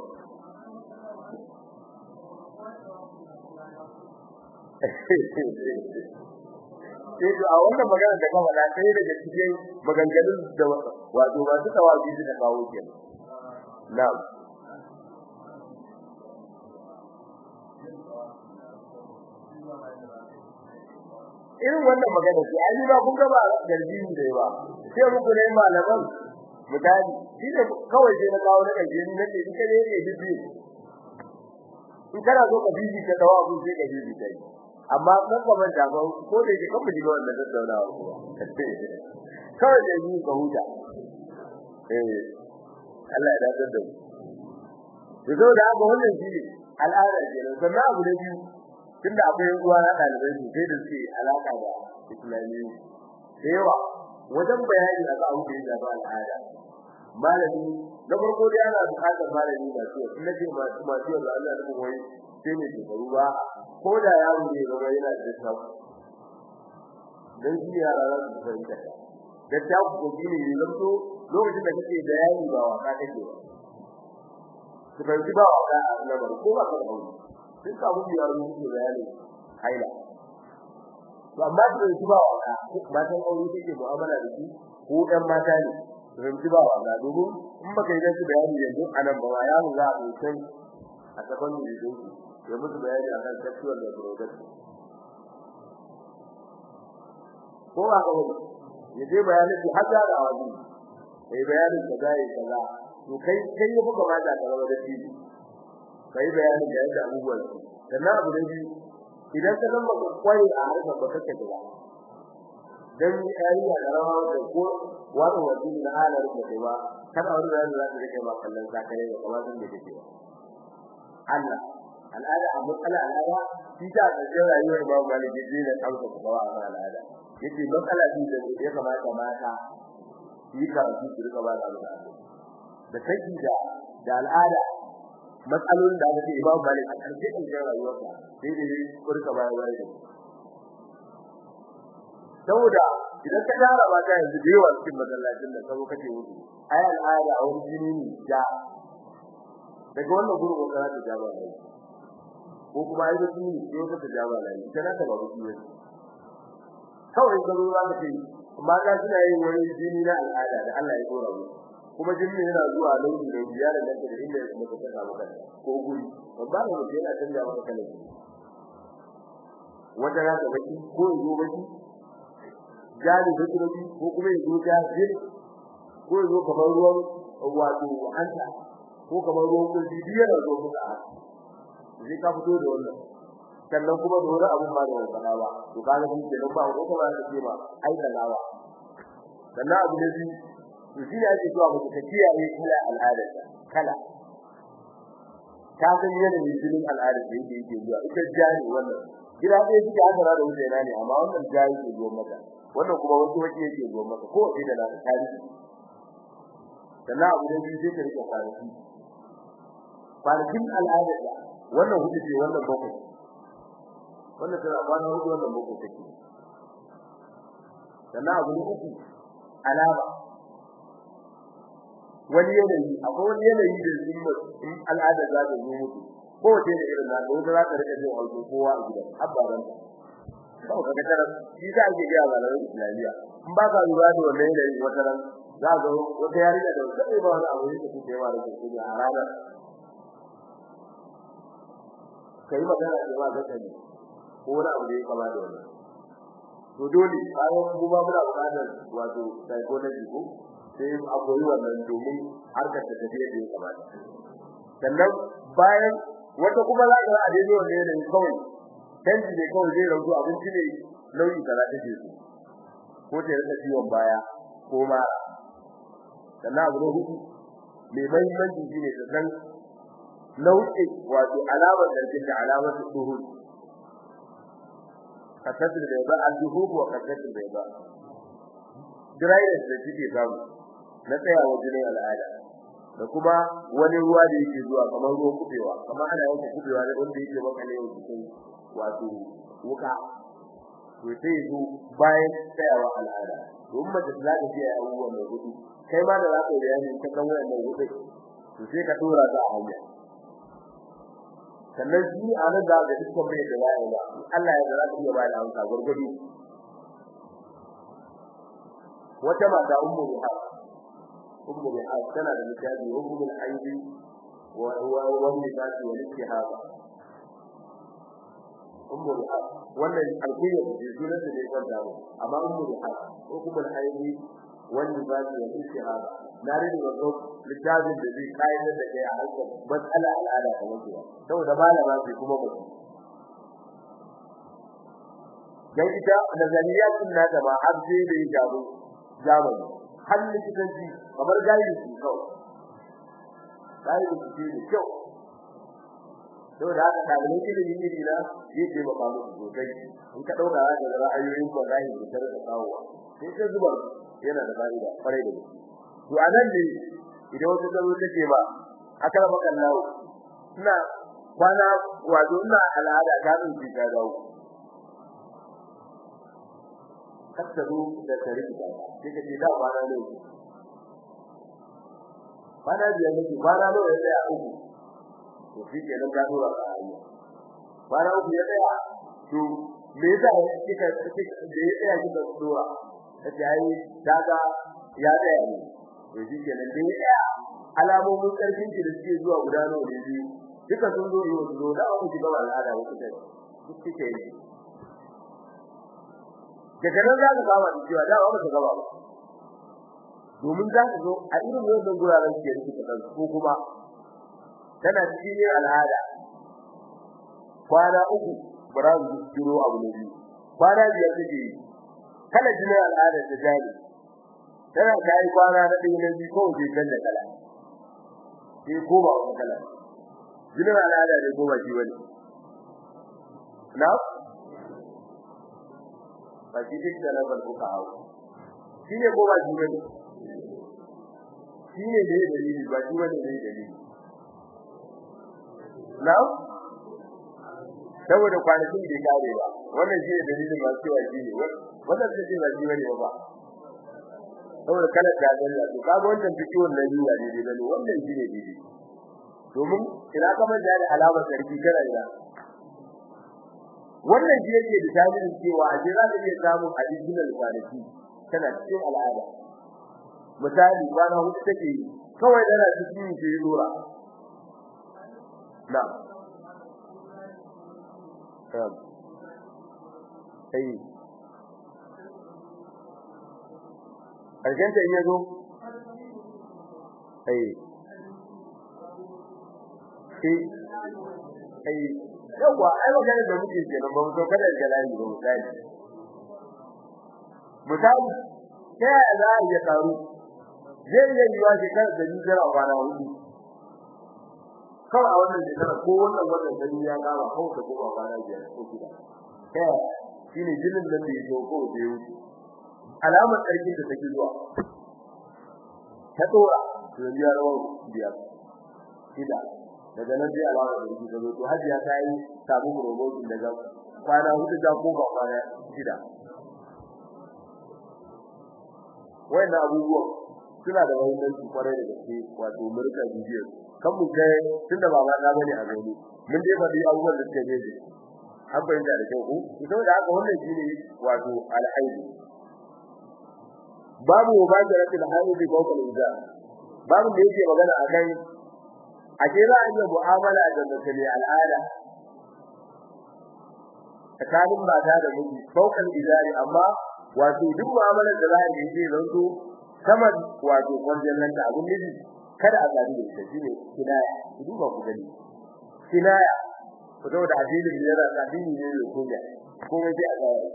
[SPEAKER 1] sai a wannan magana da ka faɗa sai daga cikin maganganun da wato masu tawabi da kawo kenan na'am irin wannan magana ce ai ba kun ga ba garbi ne ba sai muku ne malaman misali shi ne kawai sai na kawo na kaje ni nake in kaje ne bibi in kana so ka bibi ka dawo abun sai ka bibi kai amma kan ka manta ba ko da yake kan mu wannan tattaunawa kawai da ni ka huta eh Allah ya dace da mu to da haka wannan shi al'ada ce sannan abu da biyu tunda akwai uwa na dalibai su sai da suke alaka da islami da yawa wajen bayani a ga abu da ba al'ada malami na farko dai ana bukatar malami da su in nace masu masu yanzu Allah ya kuma wai sai ne ke faru ba ko da yaro ne ba yana da tsawo dan shi yara za su fahimta da ta ku ko gine ne zanto lokacin da kake bayani ba waka kake ba su fahimci ba waka a lamar ko ba ka da hauri sun samu biyar mun yi bayani haila to amma da su ba waka ba san aure take mu'amala da shi ko ɗan mata ne su fahimci ba waka domin in baka yi su bayani yanzu anan ba ya mu za a san a gaban mu yanzu ya musu bayani akan sexual reproduction ko ba ka wani ya je bayanin su har da wani sai bayanin da zai kaza to kai kai ya buga mata da rawa da shi kai bayanin da yadda abubuwan su sannan abu da biyu idan ka zama ka kware a harkar ba kake gida dan yayi a garawa da ko wani wani na halar da kai ba kada wani da za ta rike ba kallon zakare da kuma sun da take Allah al'ada a matsala al'ada shi ta da rayuwar ba maliki ji da kansa ko ba al'ada yace matsala din da ya kamata mata yi karatu su rika ba da al'ada da kake da da al'ada matsalolin da ake Imam Malik a karshe kan rayuwarsa sai da yi kurka bayan wani saboda idan ka tara ba ta yanzu da yawa cikin masallacin da sabo kake wuce ai al'ada a wani jini ne ja daga wannan gurin wanda za ta ja ba lai ko kuma ai da jini ne ko ta ja ba lai kana ta babu jini kawai garo za ka ce amma ga suna yin wani jini na al'ada da Allah ya dora mu kuma jini yana zuwa lauki da biya da nan da inda ya mutu ta samu kanta ko guri babba ne mutum yana canja maka kalan wata ya ga baki ko ya zo baki jari da kuma ko kuma ya zo jari ko ya zo kamar ruwan wato hanta ko kamar ruwan kulli biya da zo muka zai ka fito da wannan sannan kuma da wani abun ba da wani ba to kaga shi ke nan ba ko kuma da ce ba ai da lawa sannan abu ne to shi ne ake cewa mutum ta kiyaye kala al'ada kala ta san yadda ne jinin al'ada da yake yake zuwa ita jari wannan gida ɗaya suke hasara da wuce na ne amma wannan jari ke zuwa maka wannan kuma wasu wace yake zuwa maka ko sai da na tarihi sannan abu ne sai ka rike kwanaki kwanakin al'ada wannan hudu ce wannan bakwai wannan tana kwana hudu wannan bakwai take sannan abu ne uku alama wani yanayi akwai wani yanayi da in in al'ada za ta zo mutu ko wace da irin na wanda za ta rika jin auto kowa a gidan abbaran ta ba ka ga tara shi za ke ga malamin islamiyya in ba ka lura da wannan yanayi wata ran za ga wata yarinya da sai ba wani abu da take yawa da take a ranar kai magana da ba zaka ne ko wani abu da ya kama da wannan to dole bayan mu ba muna buƙatar wato psychology ko sai a koyi wannan domin harkar ta tafi da ya kamata sannan bayan wata kuma za ka a daidai wannan ne kawai canji ne kawai zai rauto abinci ne nauyi kaza take su ko ta rika ciwon baya ko ma sannan abu na hudu mai mahimmanci shine ta san nau'i wato alamar da take alamar duhul kasatul bayda al-duhub wa kasatul bayda dryness da take samu na tsayawa jinin al'ada da kuma wani ruwa da yake zuwa kamar ruwan kubewa kamar ana yanke kubewa da wanda yake makale yau cikin wato wuka to sai zo bayan tsayawa al'ada domin mace za ta ji abubuwan da gudu kai ma da za ka yi bayani ta kan wannan gudu to sai ka dora ta a hanya sannan shi a nan da ga dukkan bai da ya ba Allah ya zara iya ba da amsa gurgudi wata mata ummu biha ummu biha tana da mutaji ummu bil aidi wa wa wa nifasi wa istihaba ummu biha wannan alƙiyar da sunan da ya kwanta mu amma ummu biha ko kuma al aidi wa nifasi wa istihaba na rede wato littafin da zai kayyade da kai a harkar matsala al'ada ta mutu saboda malama ce kuma ba dan ita nazariyatun na da ba har sai da yaro zamani har likitanci kamar gayi su kawai gayi su ce da kyau saboda haka dalilin ilimi ne na yake ba ba musu sosai in ka dauka da ra'ayoyin ko gayi da tarka kawowa sai ka zuba yana da fa'ida kwarai da gaske to anan ne idan wata zaro take ba aka raba kallawo ina kwana wato ina al'ada ta tsinci ta dawo kattaru da tariki ta sai kace da kwana ne kwana biyar ne kwana ne ya tsaya uku to shi ke nan gado a ayi kwana uku ya tsaya to me yasa kika kika da ya tsaya kika dora kace ai daga ya tsaya ne to shi ke nan dai ya alamomin karfin ki da suke zuwa guda nawa ne biyu duka sun zo yau zo da ku shiga al'ada ku ce duk kike ne daga nan za ka fara da cewa da ba ka gaba ba domin za ka zo a irin wannan guraren ke rike da ko kuma tana cikin al'ada kwana uku bara su jiro abu ne kwana biyar take yi kala jinin al'ada ta jari tana kai kwana na ɗaya na biyu kawai sai kan da kala sai ko ba wani kala jinin al'ada ne ko ba shi bane na ba shi duk da labar kuka hau shi ne ko ba shi bane shi ne da dalili ba shi bane da dalili na saboda kwanakin da kare ba wannan shi ne dalilin masu cewa shi ne wannan ce ba shi bane ba saboda kala da dalla to kaga wannan fikiyon na biyu ne dai bane wannan shi ne dai domin ina kamar da alamar sarki kana ina wannan shi yake da tasirin cewa a jira da iya samun additional kwanaki tana cikin al'ada misali kwana hudu take yi kawai tana cikin shi lura na sai Argenta in yazo ai sai ai yawa ai magana da muke kenan ba mu so kada da layi ba misali misali sai ya za ya karu zai yi yiwa shekara da ni jira kwana hudu kawai a wannan shekara ko wannan wannan gani ya kama kawai ta koma kwana biyar ko shida kai shine jinin da ke zo ko da ya wuce alamar karfin da take zuwa ta dora to ya rawa biyar shida daga nan sai alama da yake zo to hajiya ta yi samu promotion daga kwana hudu da ko ba kwana shida wannan abubuwa suna da muhimmanci kwarai da gaske wato murka bidiyo kan mu kai tunda baba na bane a gani mun dai faɗi abubuwan da suke daidai an bayyana da kyau ko saboda haka wannan shine wato alhaidi babu mubasharatul haidi fawqa al-inza babu da yake magana akan ake za a yi mu'amala da mutum al'ada tsakanin mata da miji fawqa izari amma wato duk mu'amalar da za a yi zai zanto kamar wato kwanjan nan da abun miji kada a zabi da ita shine kinaya ku duba ku gani kinaya ku da addinin yana da addini ne da kuma kuma sai a tsaya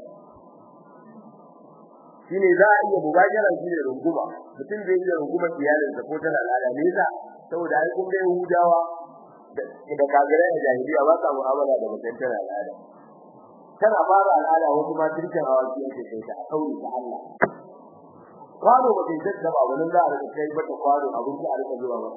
[SPEAKER 1] shine za a iya mubajara shine runguma mutum zai yi runguma iyalinsa ko tana al'ada ne yasa saboda ai kun ga Yahudawa da kafirai da jahiliya ba sa mu'amala da mutum tana al'ada tana fara al'ada wasu ma turkin awaki yake kai ta kauri da Allah kwano ba kai da ba wannan za a rika kai mata kwano abin da a rika zuwa ba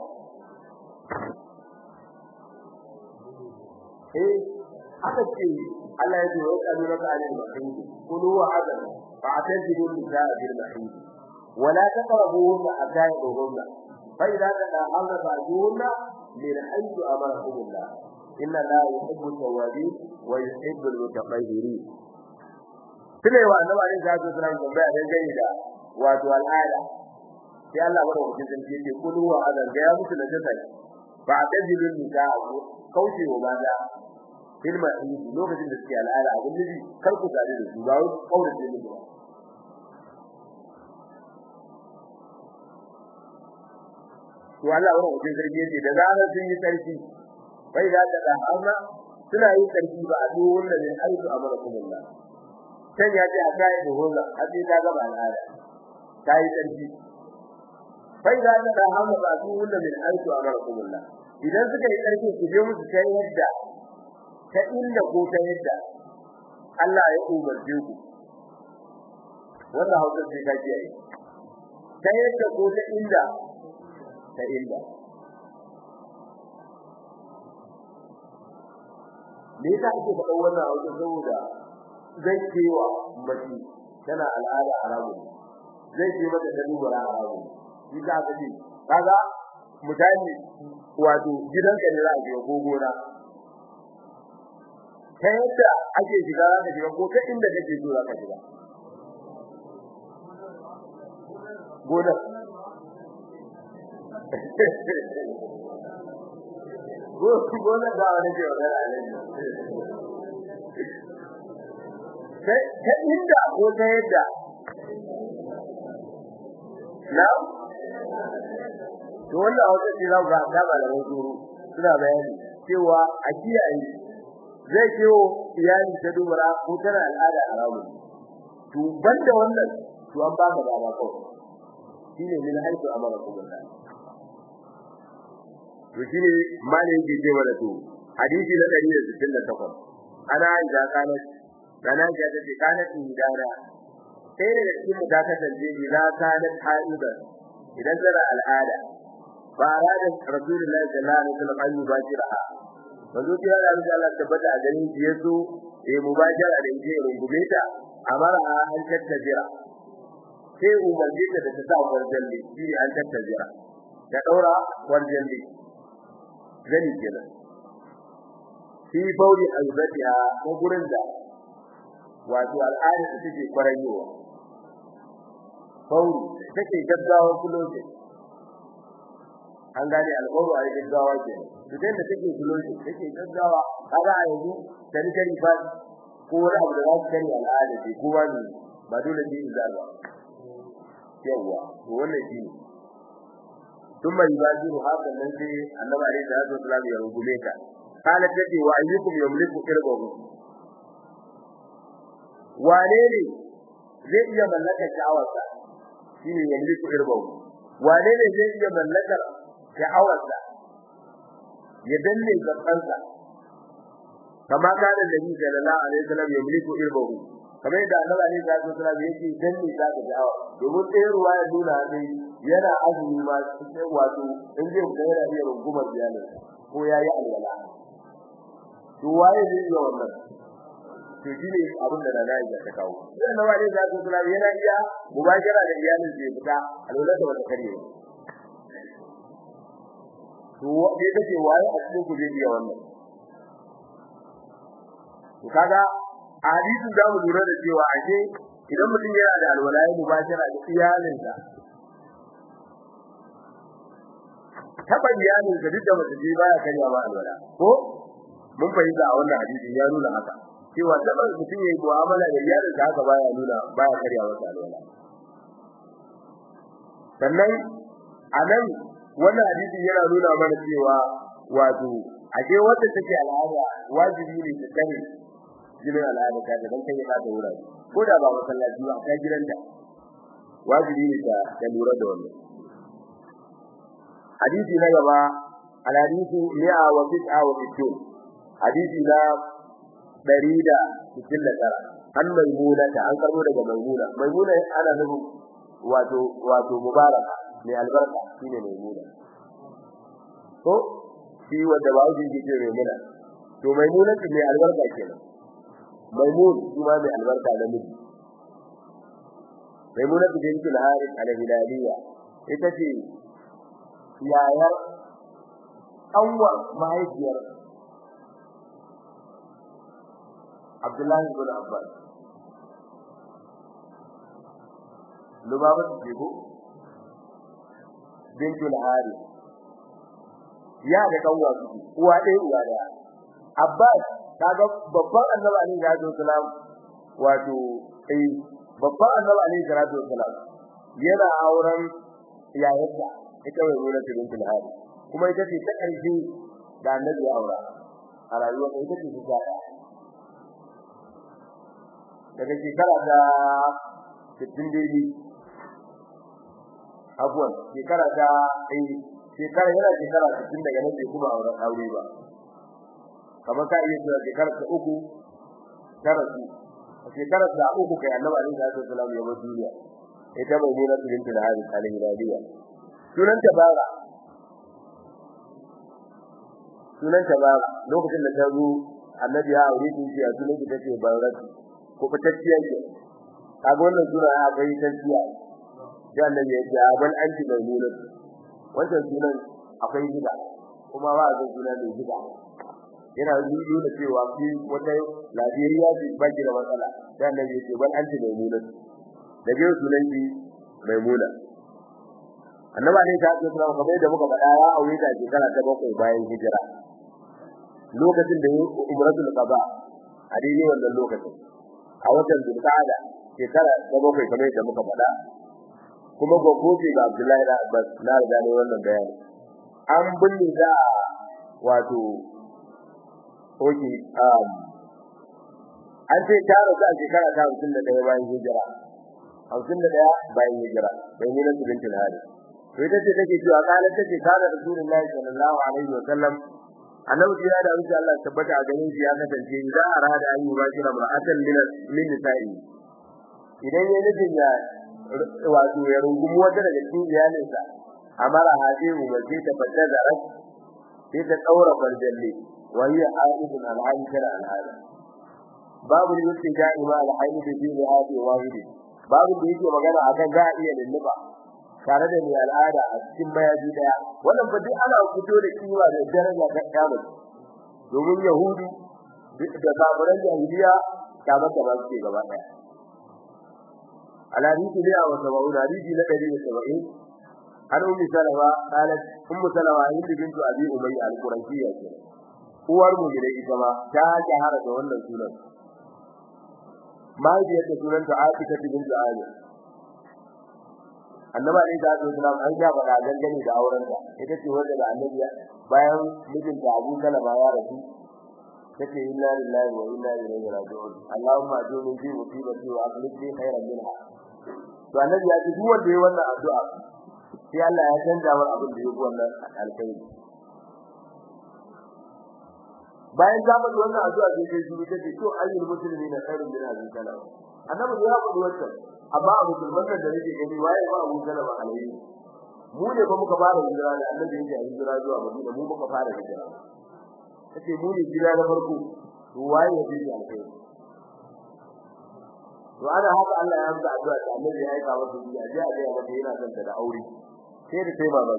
[SPEAKER 1] eh haka ce Allah ya ce wa kanu raka alil mahid kulu wa hadal fa atajidu nisaa bil mahid wa la taqrabuhunna hatta yadhurunna fa idza tadahawna fa'tuhunna min haythu amarakum Allah inna la yuhibbu tawabin wa yuhibbu al-mutatahhirin tune wa annabi alaihi salatu wasallam tambaya dan gani da wato al'ada sai Allah bada wajen zan ce kulu wa hadal ga ya mutu da jannah fa atajidu nisaa kauce wa bada ilma lokacin da suke al'ada abin nufi kar ku tare da su ba wai kaurace musu ba to Allah wannan wajen sarki yace da zarar sun yi sarki bai da da amma suna yin sarki ba a duk wanda ne aizu amarakumullah kan ya ce a kai da hola har sai ta gaba al'ada ta yi sarki bai da da amma ba a duk wanda ne aizu amarakumullah idan suka yi sarki ku je musu kai yadda ta inda ko ta yadda Allah ya umarce ku wannan hausa sai ka ji ai ta yadda ko ta inda ta inda me yasa ake faɗa wannan hausa saboda zai cewa mace tana al'ada haramu zai ce mata ta duba haramu shi za ka ce kaga mutane wato gidanka ne za a je ko gona ta yadda ake shiga za ka shiga ko ta inda kake so za ka shiga gonar gonar da wani ke wadar alaji ta inda ko ta yadda na to wannan wata ce za ku ga ta malaman tsoro suna bayani cewa a kiyaye zai kiwo iyali ta dubara ko tana al'ada haramu to banda wannan to an ba ka dama kawai shine min haitu amara kuma to shine malin ke cewa da to hadisi na 168 ana da kana dana ga da kana tin dana sai da cikin mu ta kasance idan kana haida idan tana al'ada ba arada rasulullahi sallallahu alaihi wasallam an yubajira manzo kira da Allah tabbata a garin shi yaso eh mubajara da yake rungume ta amara an tattajira sai umarce ta da ta sa warjalli shi an tattajira da daura warjalli gani kenan fi bauri aibatiha ko gurin da wato al'ada ta take kwarayowa bauri take gaggawa kuloje an gane al'auru a gaggawa ke idan da take kuloje take gaggawa kaga a yanzu dan kari fa ko wani abu da za su kari al'ada ce kowa ne ba dole ne in zarba yawa to wannan shi ne ثم يبادر هذا الذي النبي عليه الصلاه والسلام يرغبك قالت تدي وايكم يملك قربه wane ne zai iya mallakar sha'awarsa shine yamliku irbahu wane ne zai iya mallakar sha'awarsa ya danne gabansa kama kana nabi sallallahu alaihi wasallam yamliku irbahu kamar da annabi alaihi salatu wasallam yake danne ta ga sha'awa domin sai ruwa ya nuna ne yana azumi ma sai wato in zai fita yana iya rungumar iyalin ko yayi alwala to waye zai iya wannan to shine abin da na yi ta kawo sai na wani da su kula yana iya mubashara da iyalin zai fita alwala da wata kare to dai kace waye a cikin ku zai iya wannan to kaga a hadisin da mu lura da cewa ashe idan mutum yana da alwala ya mubashara da iyalinsa taba iyalin da duk da mutum baya karya ba alwala ko mun fahimta a wannan hadisin ya nuna haka cewa da mutum yayi mu'amala da iyalin da haka baya nuna baya karya masa alwala sannan anan wannan hadisi yana nuna mana cewa wato aje wanda take al'ada wajibi ne ta kare jinin al'ada ta da kai ba da wurare ko da ba masallaci ba ta gidanta wajibi ne ta ta lura da wannan hadisi na gaba al-hadithu mi'a wa tis'a wa sittun hadisi na ɗari da cikin da tara an maimuna ta an karbo daga maimuna maimuna ana nufin wato wato mubaraka mai albarka shine maimuna ko shi wanda ba wuce ke ce maimuna to maimuna ce mai albarka kenan maimun kuma mai albarka da miji maimuna ta binti al-harith al-hilaliya ita ce yayar anwar mahaifiyar Abdullahi bin Abbas Lubaba ce ko bintul Harith ya da kanwa su uwa ɗaya uwa ɗaya Abbas kaga babban annabi alaihi salatu wasalam wato eh babban annabi alaihi salatu wasalam yana auren yayarsa ita mai nuna bintul Harith kuma ita ce ta ƙarshe da annabi ya aura a rayuwar ita ce ta daga shekara ta 60 daidai abuwan shekara ta ai shekara yana shekara 60 daga nan bai kuma auren aure ba kamar ka iya cewa shekara ta uku tara su shekara ta uku kai annabi alaihi salatu wasallam ya bar duniya ita bai nuna su bintu da hadi alaihi radiya sunan ta bara sunan ta bara lokacin da ta zo annabi ya aure ta ya sunan ta ce baratu ko fitacciya ce kaga wannan sura akwai tantciya da annabi ya ce abal anti maimuna wannan sunan akwai gida kuma ba zai suna da gida yana nuna cewa fi wata lafiyayya ce ba ki da matsala da annabi ya ce bal anti maimuna da biyo sunan ki maimuna annaba ne ta ce kuma kamar da muka faɗa ya aure ta shekara ta bakwai bayan hijira lokacin da umratul qada a daidai wannan lokacin a watan Zulqa'ada shekara ta bakwai kamar da muka faɗa kuma gogoje ga Abdullahi da Abbas na riga ne wannan bayani an binne da wato a Madina ne a Madina ne aka binne ta a oke um an ce ta rasu a shekara ta hamsin da ɗaya bayan hijira hamsin da ɗaya bayan hijira bai nuna su bintin hali to ita ce take cewa kalan take kana rasulullahi sallallahu alaihi wa sallam annabi ya da insha Allah tabbata a ganin shi ya kasance idan arada an yi ba shi ra'atan min min nisa'i idan ya nufin ya wato ya rungumi wata daga cikin iyalinsa amara hadi mu ba sai ta fadda da ras sai ta daura farjalle wa hiya aidun al-ankara al-hada babu yake da'ima al-hayd fi hadi wahidi babu da yake magana akan za a iya lulluba tare da mai al'ada a cikin mayaji daya wannan fa duk ana fito da kiwa da daraja ta kiyama domin yahudu da kafiran jahiliya kamar da ba su ke gaba daya alhadisi ne a wata ma'una hadisi na 170 an ummi salama qalat ummu salama hind bintu abi umayya al-qurashiyya ce uwar mu gida ita ma ta jahara da wannan sunan mahaifiyar da sunanta Aisha bintu Amir annaba ne da Abu Salam an ga faɗa dangane da auren ta ita ce wanda da annabi bayan mijinta Abu Salama ya rasu take inna lillahi wa inna ilaihi raji'un Allahumma ajurni fi musibati wa akhlif li khayran minha to annabi ya ce duk wanda yayi wannan addu'a sai Allah ya canza mar abin da yake wannan alkhairi bayan ta faɗi wannan addu'a sai dai shi take to ayyul muslimin khairun min hadhihi salam annabi ya faɗi wannan amma abu musulman da nake gani waye ba Abu Salama alaihi mu ne ba muka fara hijira da annabi yake hijira zuwa Madina mu muka fara hijira kace mu ne hijira na farko to waye ya bi alkai to ana haka Allah ya amsa addu'a da annabi ya aika masa biya je a ga mata yana son da aure sai da sai baban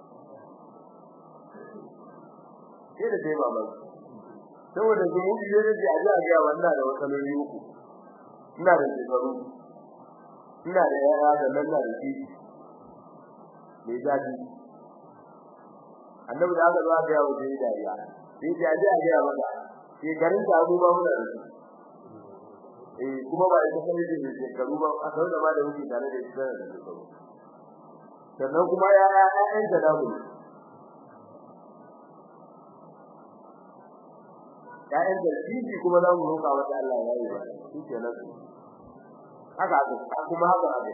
[SPEAKER 1] sai da sai baban saboda zumu biye da ji a ga wannan da wasaloli uku ina da shekaru ina da yaya da nan da shi mai zafi annabi da aka zo aka yawo da dariya sai ya ji a ga maka shekarun ta abubuwa muna da su eh kuma ba ita kai da shekaru ba a sau da ma da muke tare da ita da shekaru sannan kuma ya ya ƴaƴan da damu ƴaƴan da shi kuma za mu roƙa wa Allah ya yi ba shi kenan haka haka kuma haka haka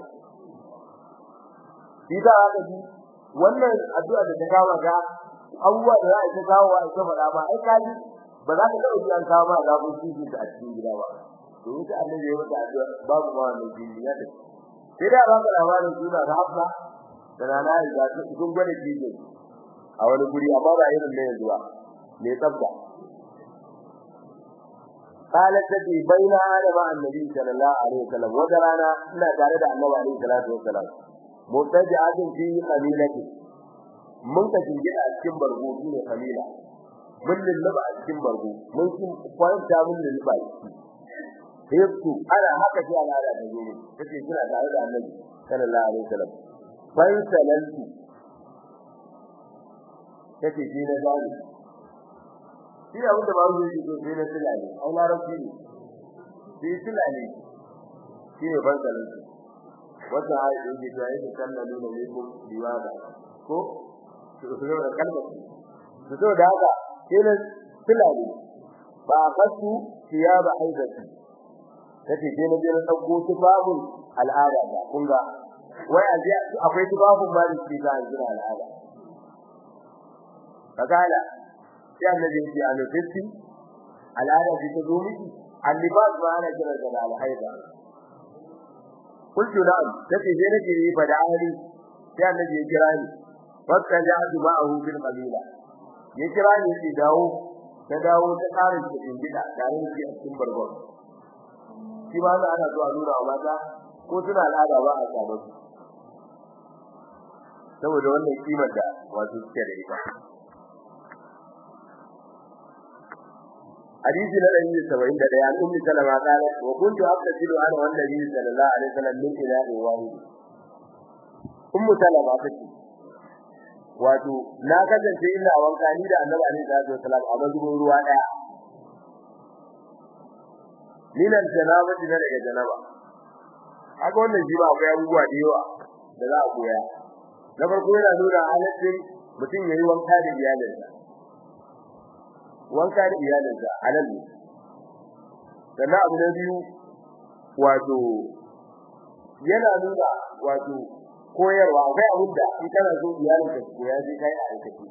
[SPEAKER 1] shi da haka ji wannan addu'a da ta kawo ga abubuwa da za a ta kawo a ta faɗa ba ai kaji ba za ka taɓa ji an kawo ma zafin kishi a cikin gida ba domin ta annabi ya mata addu'a babu ma wannan kishi ya tafi sai da ba ka labarin suna da hafsa da nana ya ta sun gwada kishi a wani guri amma ba irin na yanzu ba mai tsafta قالت تجي بين انا مع النبي صلى الله عليه وسلم وجرانا ina tare da annabi alaihi salatu wasalam mutaji'atin fi qabilati mun ka jinge a cikin bargo shine qabila mun lulluba a cikin bargo mun kin kwanta mun lulluba sai ku ana haka sai ana da zo kace kina tare da annabi sallallahu alaihi wasallam bai salantu kace ji na gani shi da wanda ba mu yi ko sai na tilale ai larabci ne shi tilale shi ne ban salin wanda ai da yake da yake kallalu ne ko diwada ko to so da kalma to so da haka shi ne tilale ba fasu siyaba haidati kace je na je na dauko tufafin al'ada da kun ga wai aje akwai tufafin ma da shi ga al'ada kagala sai annabi ya ce a lokaci al'ada ce ta zo miki annibas ba ana kira da alhaida kullu na'am take je nake yi fa da ahli sai annabi ya kira ni fakka ja'atu ma'ahu bil qabila ya kira ni sai dawo ta dawo ta karin cikin gida tare da cikin barbar shi ba za ana zuwa nuna wa mata ko suna al'ada ba a samu saboda wannan kimar da wato suke da ita حديث الذي سبعين ده عن أم سلمة قالت وكنت أغتسل أنا والنبي صلى الله عليه وسلم من إناء واحد أم سلمة تكي wato na kasance ina wanka ni da Annabi alaihi salatu wasalam a mazubin ruwa daya minan janaba din daga janaba haka wannan shi ba akwai abubuwa da yawa da za a koya na farko yana nuna halaccin mutum yayi wanka da iyalinsa wanka da iyalinsa halal ne sannan abu na biyu wato yana nuna wato koyarwa akwai abin da in kana so iyalinka su koya sai kai a aikace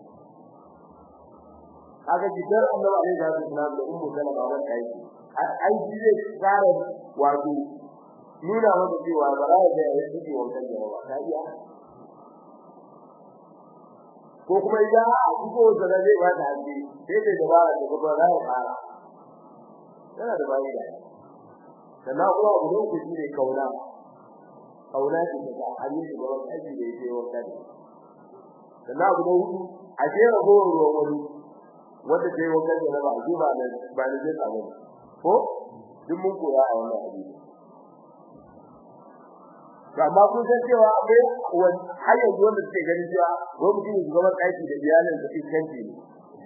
[SPEAKER 1] haka jikar annabi alaihi salatu wasallam da ummu salama ban kai ai shi zai tsara wato nuna maka cewa ba za ka yi suke wankan jama'a ta iya ko kuma idan a kuko da zai ba ta hanji sai da dabara da kuma za ka fara yana da bayi da sannan kuma abu ne ku shine kauna kauna ce ta hali da ba wani aiki da yake wankan sannan abu ne hudu a jera gowar ruwan wani wanda ke wankan da ba a ba da ba da zai samu ko duk mun koya a wannan hadisi amma kun san cewa akwai wani har yanzu wanda suke ganin cewa ko mutum ya zama aiki da iyalin da iskanci ne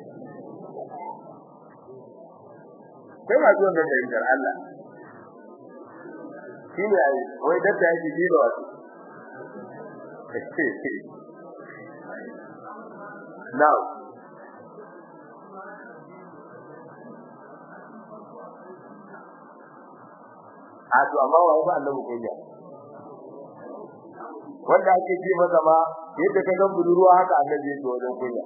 [SPEAKER 1] kai ma zuwan da fahimtar Allah shi ne ai wai dadda yake ji da wasu now a to amma wai ba annabi kunya wanda ake ji masa ma yadda ka gan budurwa haka annabi yake wajen kunya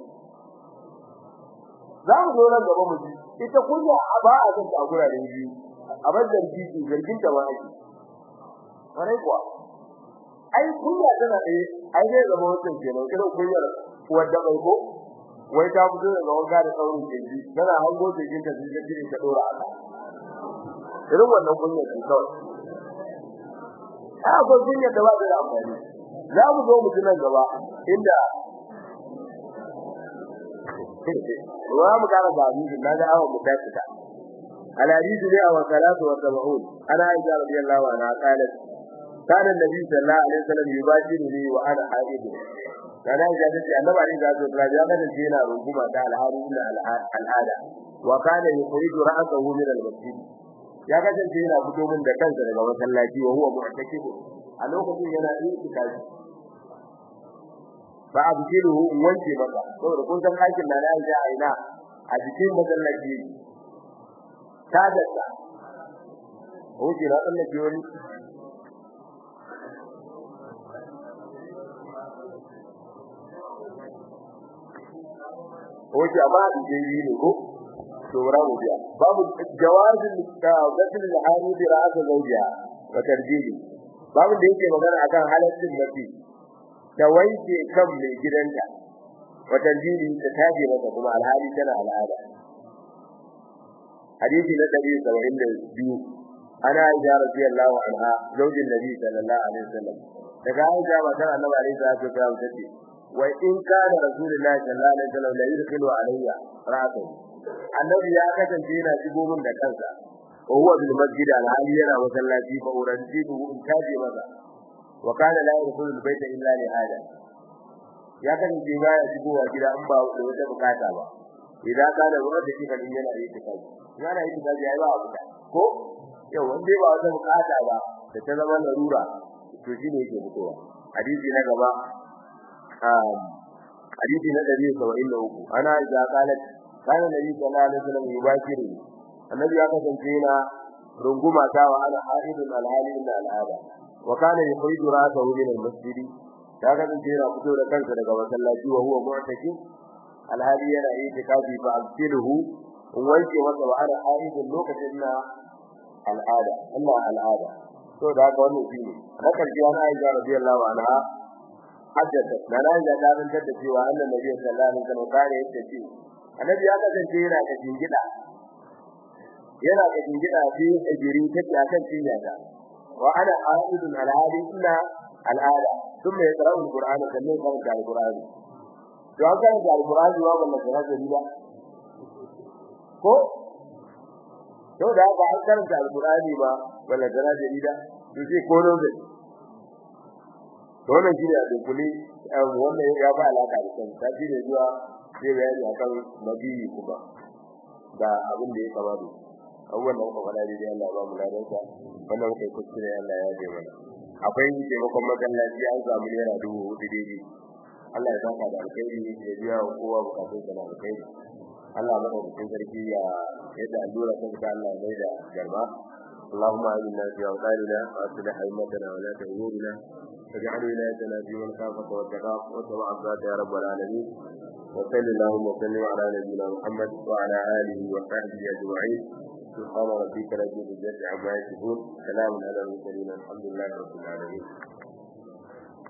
[SPEAKER 1] za mu zo nan gaba mu ji ita kunya ba a san ta gurare biyu a bazar jiki zargin ta wani wani kuwa ai kunya tana da ai zai zama wannan kenan irin kunyar wadda bai ko wai ta fito daga wanka da saurin keji tana hango jikin ta sai jiki ta dora aka irin wannan kunyar ce kawai ai akwai kunyar da ba ta da amfani za mu zo mu ji nan gaba inda wa mu kara da hadisi na ga awon mutafita al hadisi ne aw salatu wa sab'un ana aisha radiyallahu anha qalat kana nabi sallallahu alaihi wasallam yubashiruni wa ana haid kana aisha tace annabi alaihi salatu wasallam ya kada shi yana runguma da alhari illa al'ada wa kana yukhriju ra'sahu min al-masjid ya kasance yana fito min da kansa daga masallaci wa huwa mu'takifu a lokacin yana itikafi fa abdiluhu wanke maka saboda kun san aikin da Allah ya aina a cikin masallaci ta dalla hoji ra Allah ke wani hoji amma da yi ne ko to ra mu biya babu jawazin da gasil al-hani bi ra'sa zawjiha wa tarjihi babu da yake magana akan halaccin mafi da wanke kan mai gidanta wata jini ta taje masa kuma alhali tana al'ada hadisi na 172 ana aisha radiyallahu anha zaujin nabi sallallahu alaihi wasallam daga aisha matar annabi alaihi salatu wasallam tace wa in kana rasulullahi sallallahu alaihi wasallam la yudkhilu alayya ra'sahu annabi ya kasance yana shigo min da kansa wa huwa bil masjid alhali yana masallaci fa urantibu in taje masa wa kana la yadkhulu al-bayta illa li hada ya kasance ba ya shigowa gida in ba da wata bukata ba idan kana ruwa da shi kan yana yi tikaji yana yi tikaji ai ba abu ko yau wanda ba wata bukata ba da ta zama larura to shi ne yake fitowa hadisi na gaba um hadisi na 173 ana idza qalat kana nabi sallallahu alaihi wasallam yubashiru annabi ya kasance yana runguma ta wa ana haidun alhali inda al'ada wa kana yukhriju ra'sahu min al-masjid ya kasance yana fito da kansa daga masallaci wa huwa mu'taki alhali yana yi tikafi fa abtiluhu in wanke masa wa ana haidun lokacin na al'ada Allah al'ada to da haka wannan shine na karji ana Aisha radiyallahu anha hajjata na nan da dan da cewa annabi Nabi sallallahu alaihi wasallam kare yake ce annabi ya kasance yana da jingida yana da jingida fi ajiri take akan cinya ta wa ana aidun al'adi illa al'ada thumma yaqra'u al-qur'ana sannan kan da al-qur'ani to an kan da al-qur'ani wa wannan da riba ko to da ba an karanta al-qur'ani ba wala da jarida to sai ko ne to wannan shine a dunkule wannan ya ba alaka da kan ta shine zuwa sai bayani akan nabi kuma da abin da ya kamata abubuwan da muka faɗa dai Allah ba mu ladansa wannan kai kuskure Allah ya ji mana akwai taimakon masallaci an samu naira dubu hudu daidai Allah ya saka da alkhairi ya biya wa kowa bukatun sa na alkhairi Allah madaukakin sarki ya yadda allura ta fita Allah mai da garba اللهم آمنا في أوطاننا وأصلح أئمتنا ولاة أمورنا واجعل ولايتنا في من خافك واتقاك واتبع عبادك يا رب العالمين وصل اللهم وسلم على نبينا محمد وعلى آله وصحبه أجمعين سبحان ربك رب العزة عما يصفون سلام على المرسلين الحمد لله رب العالمين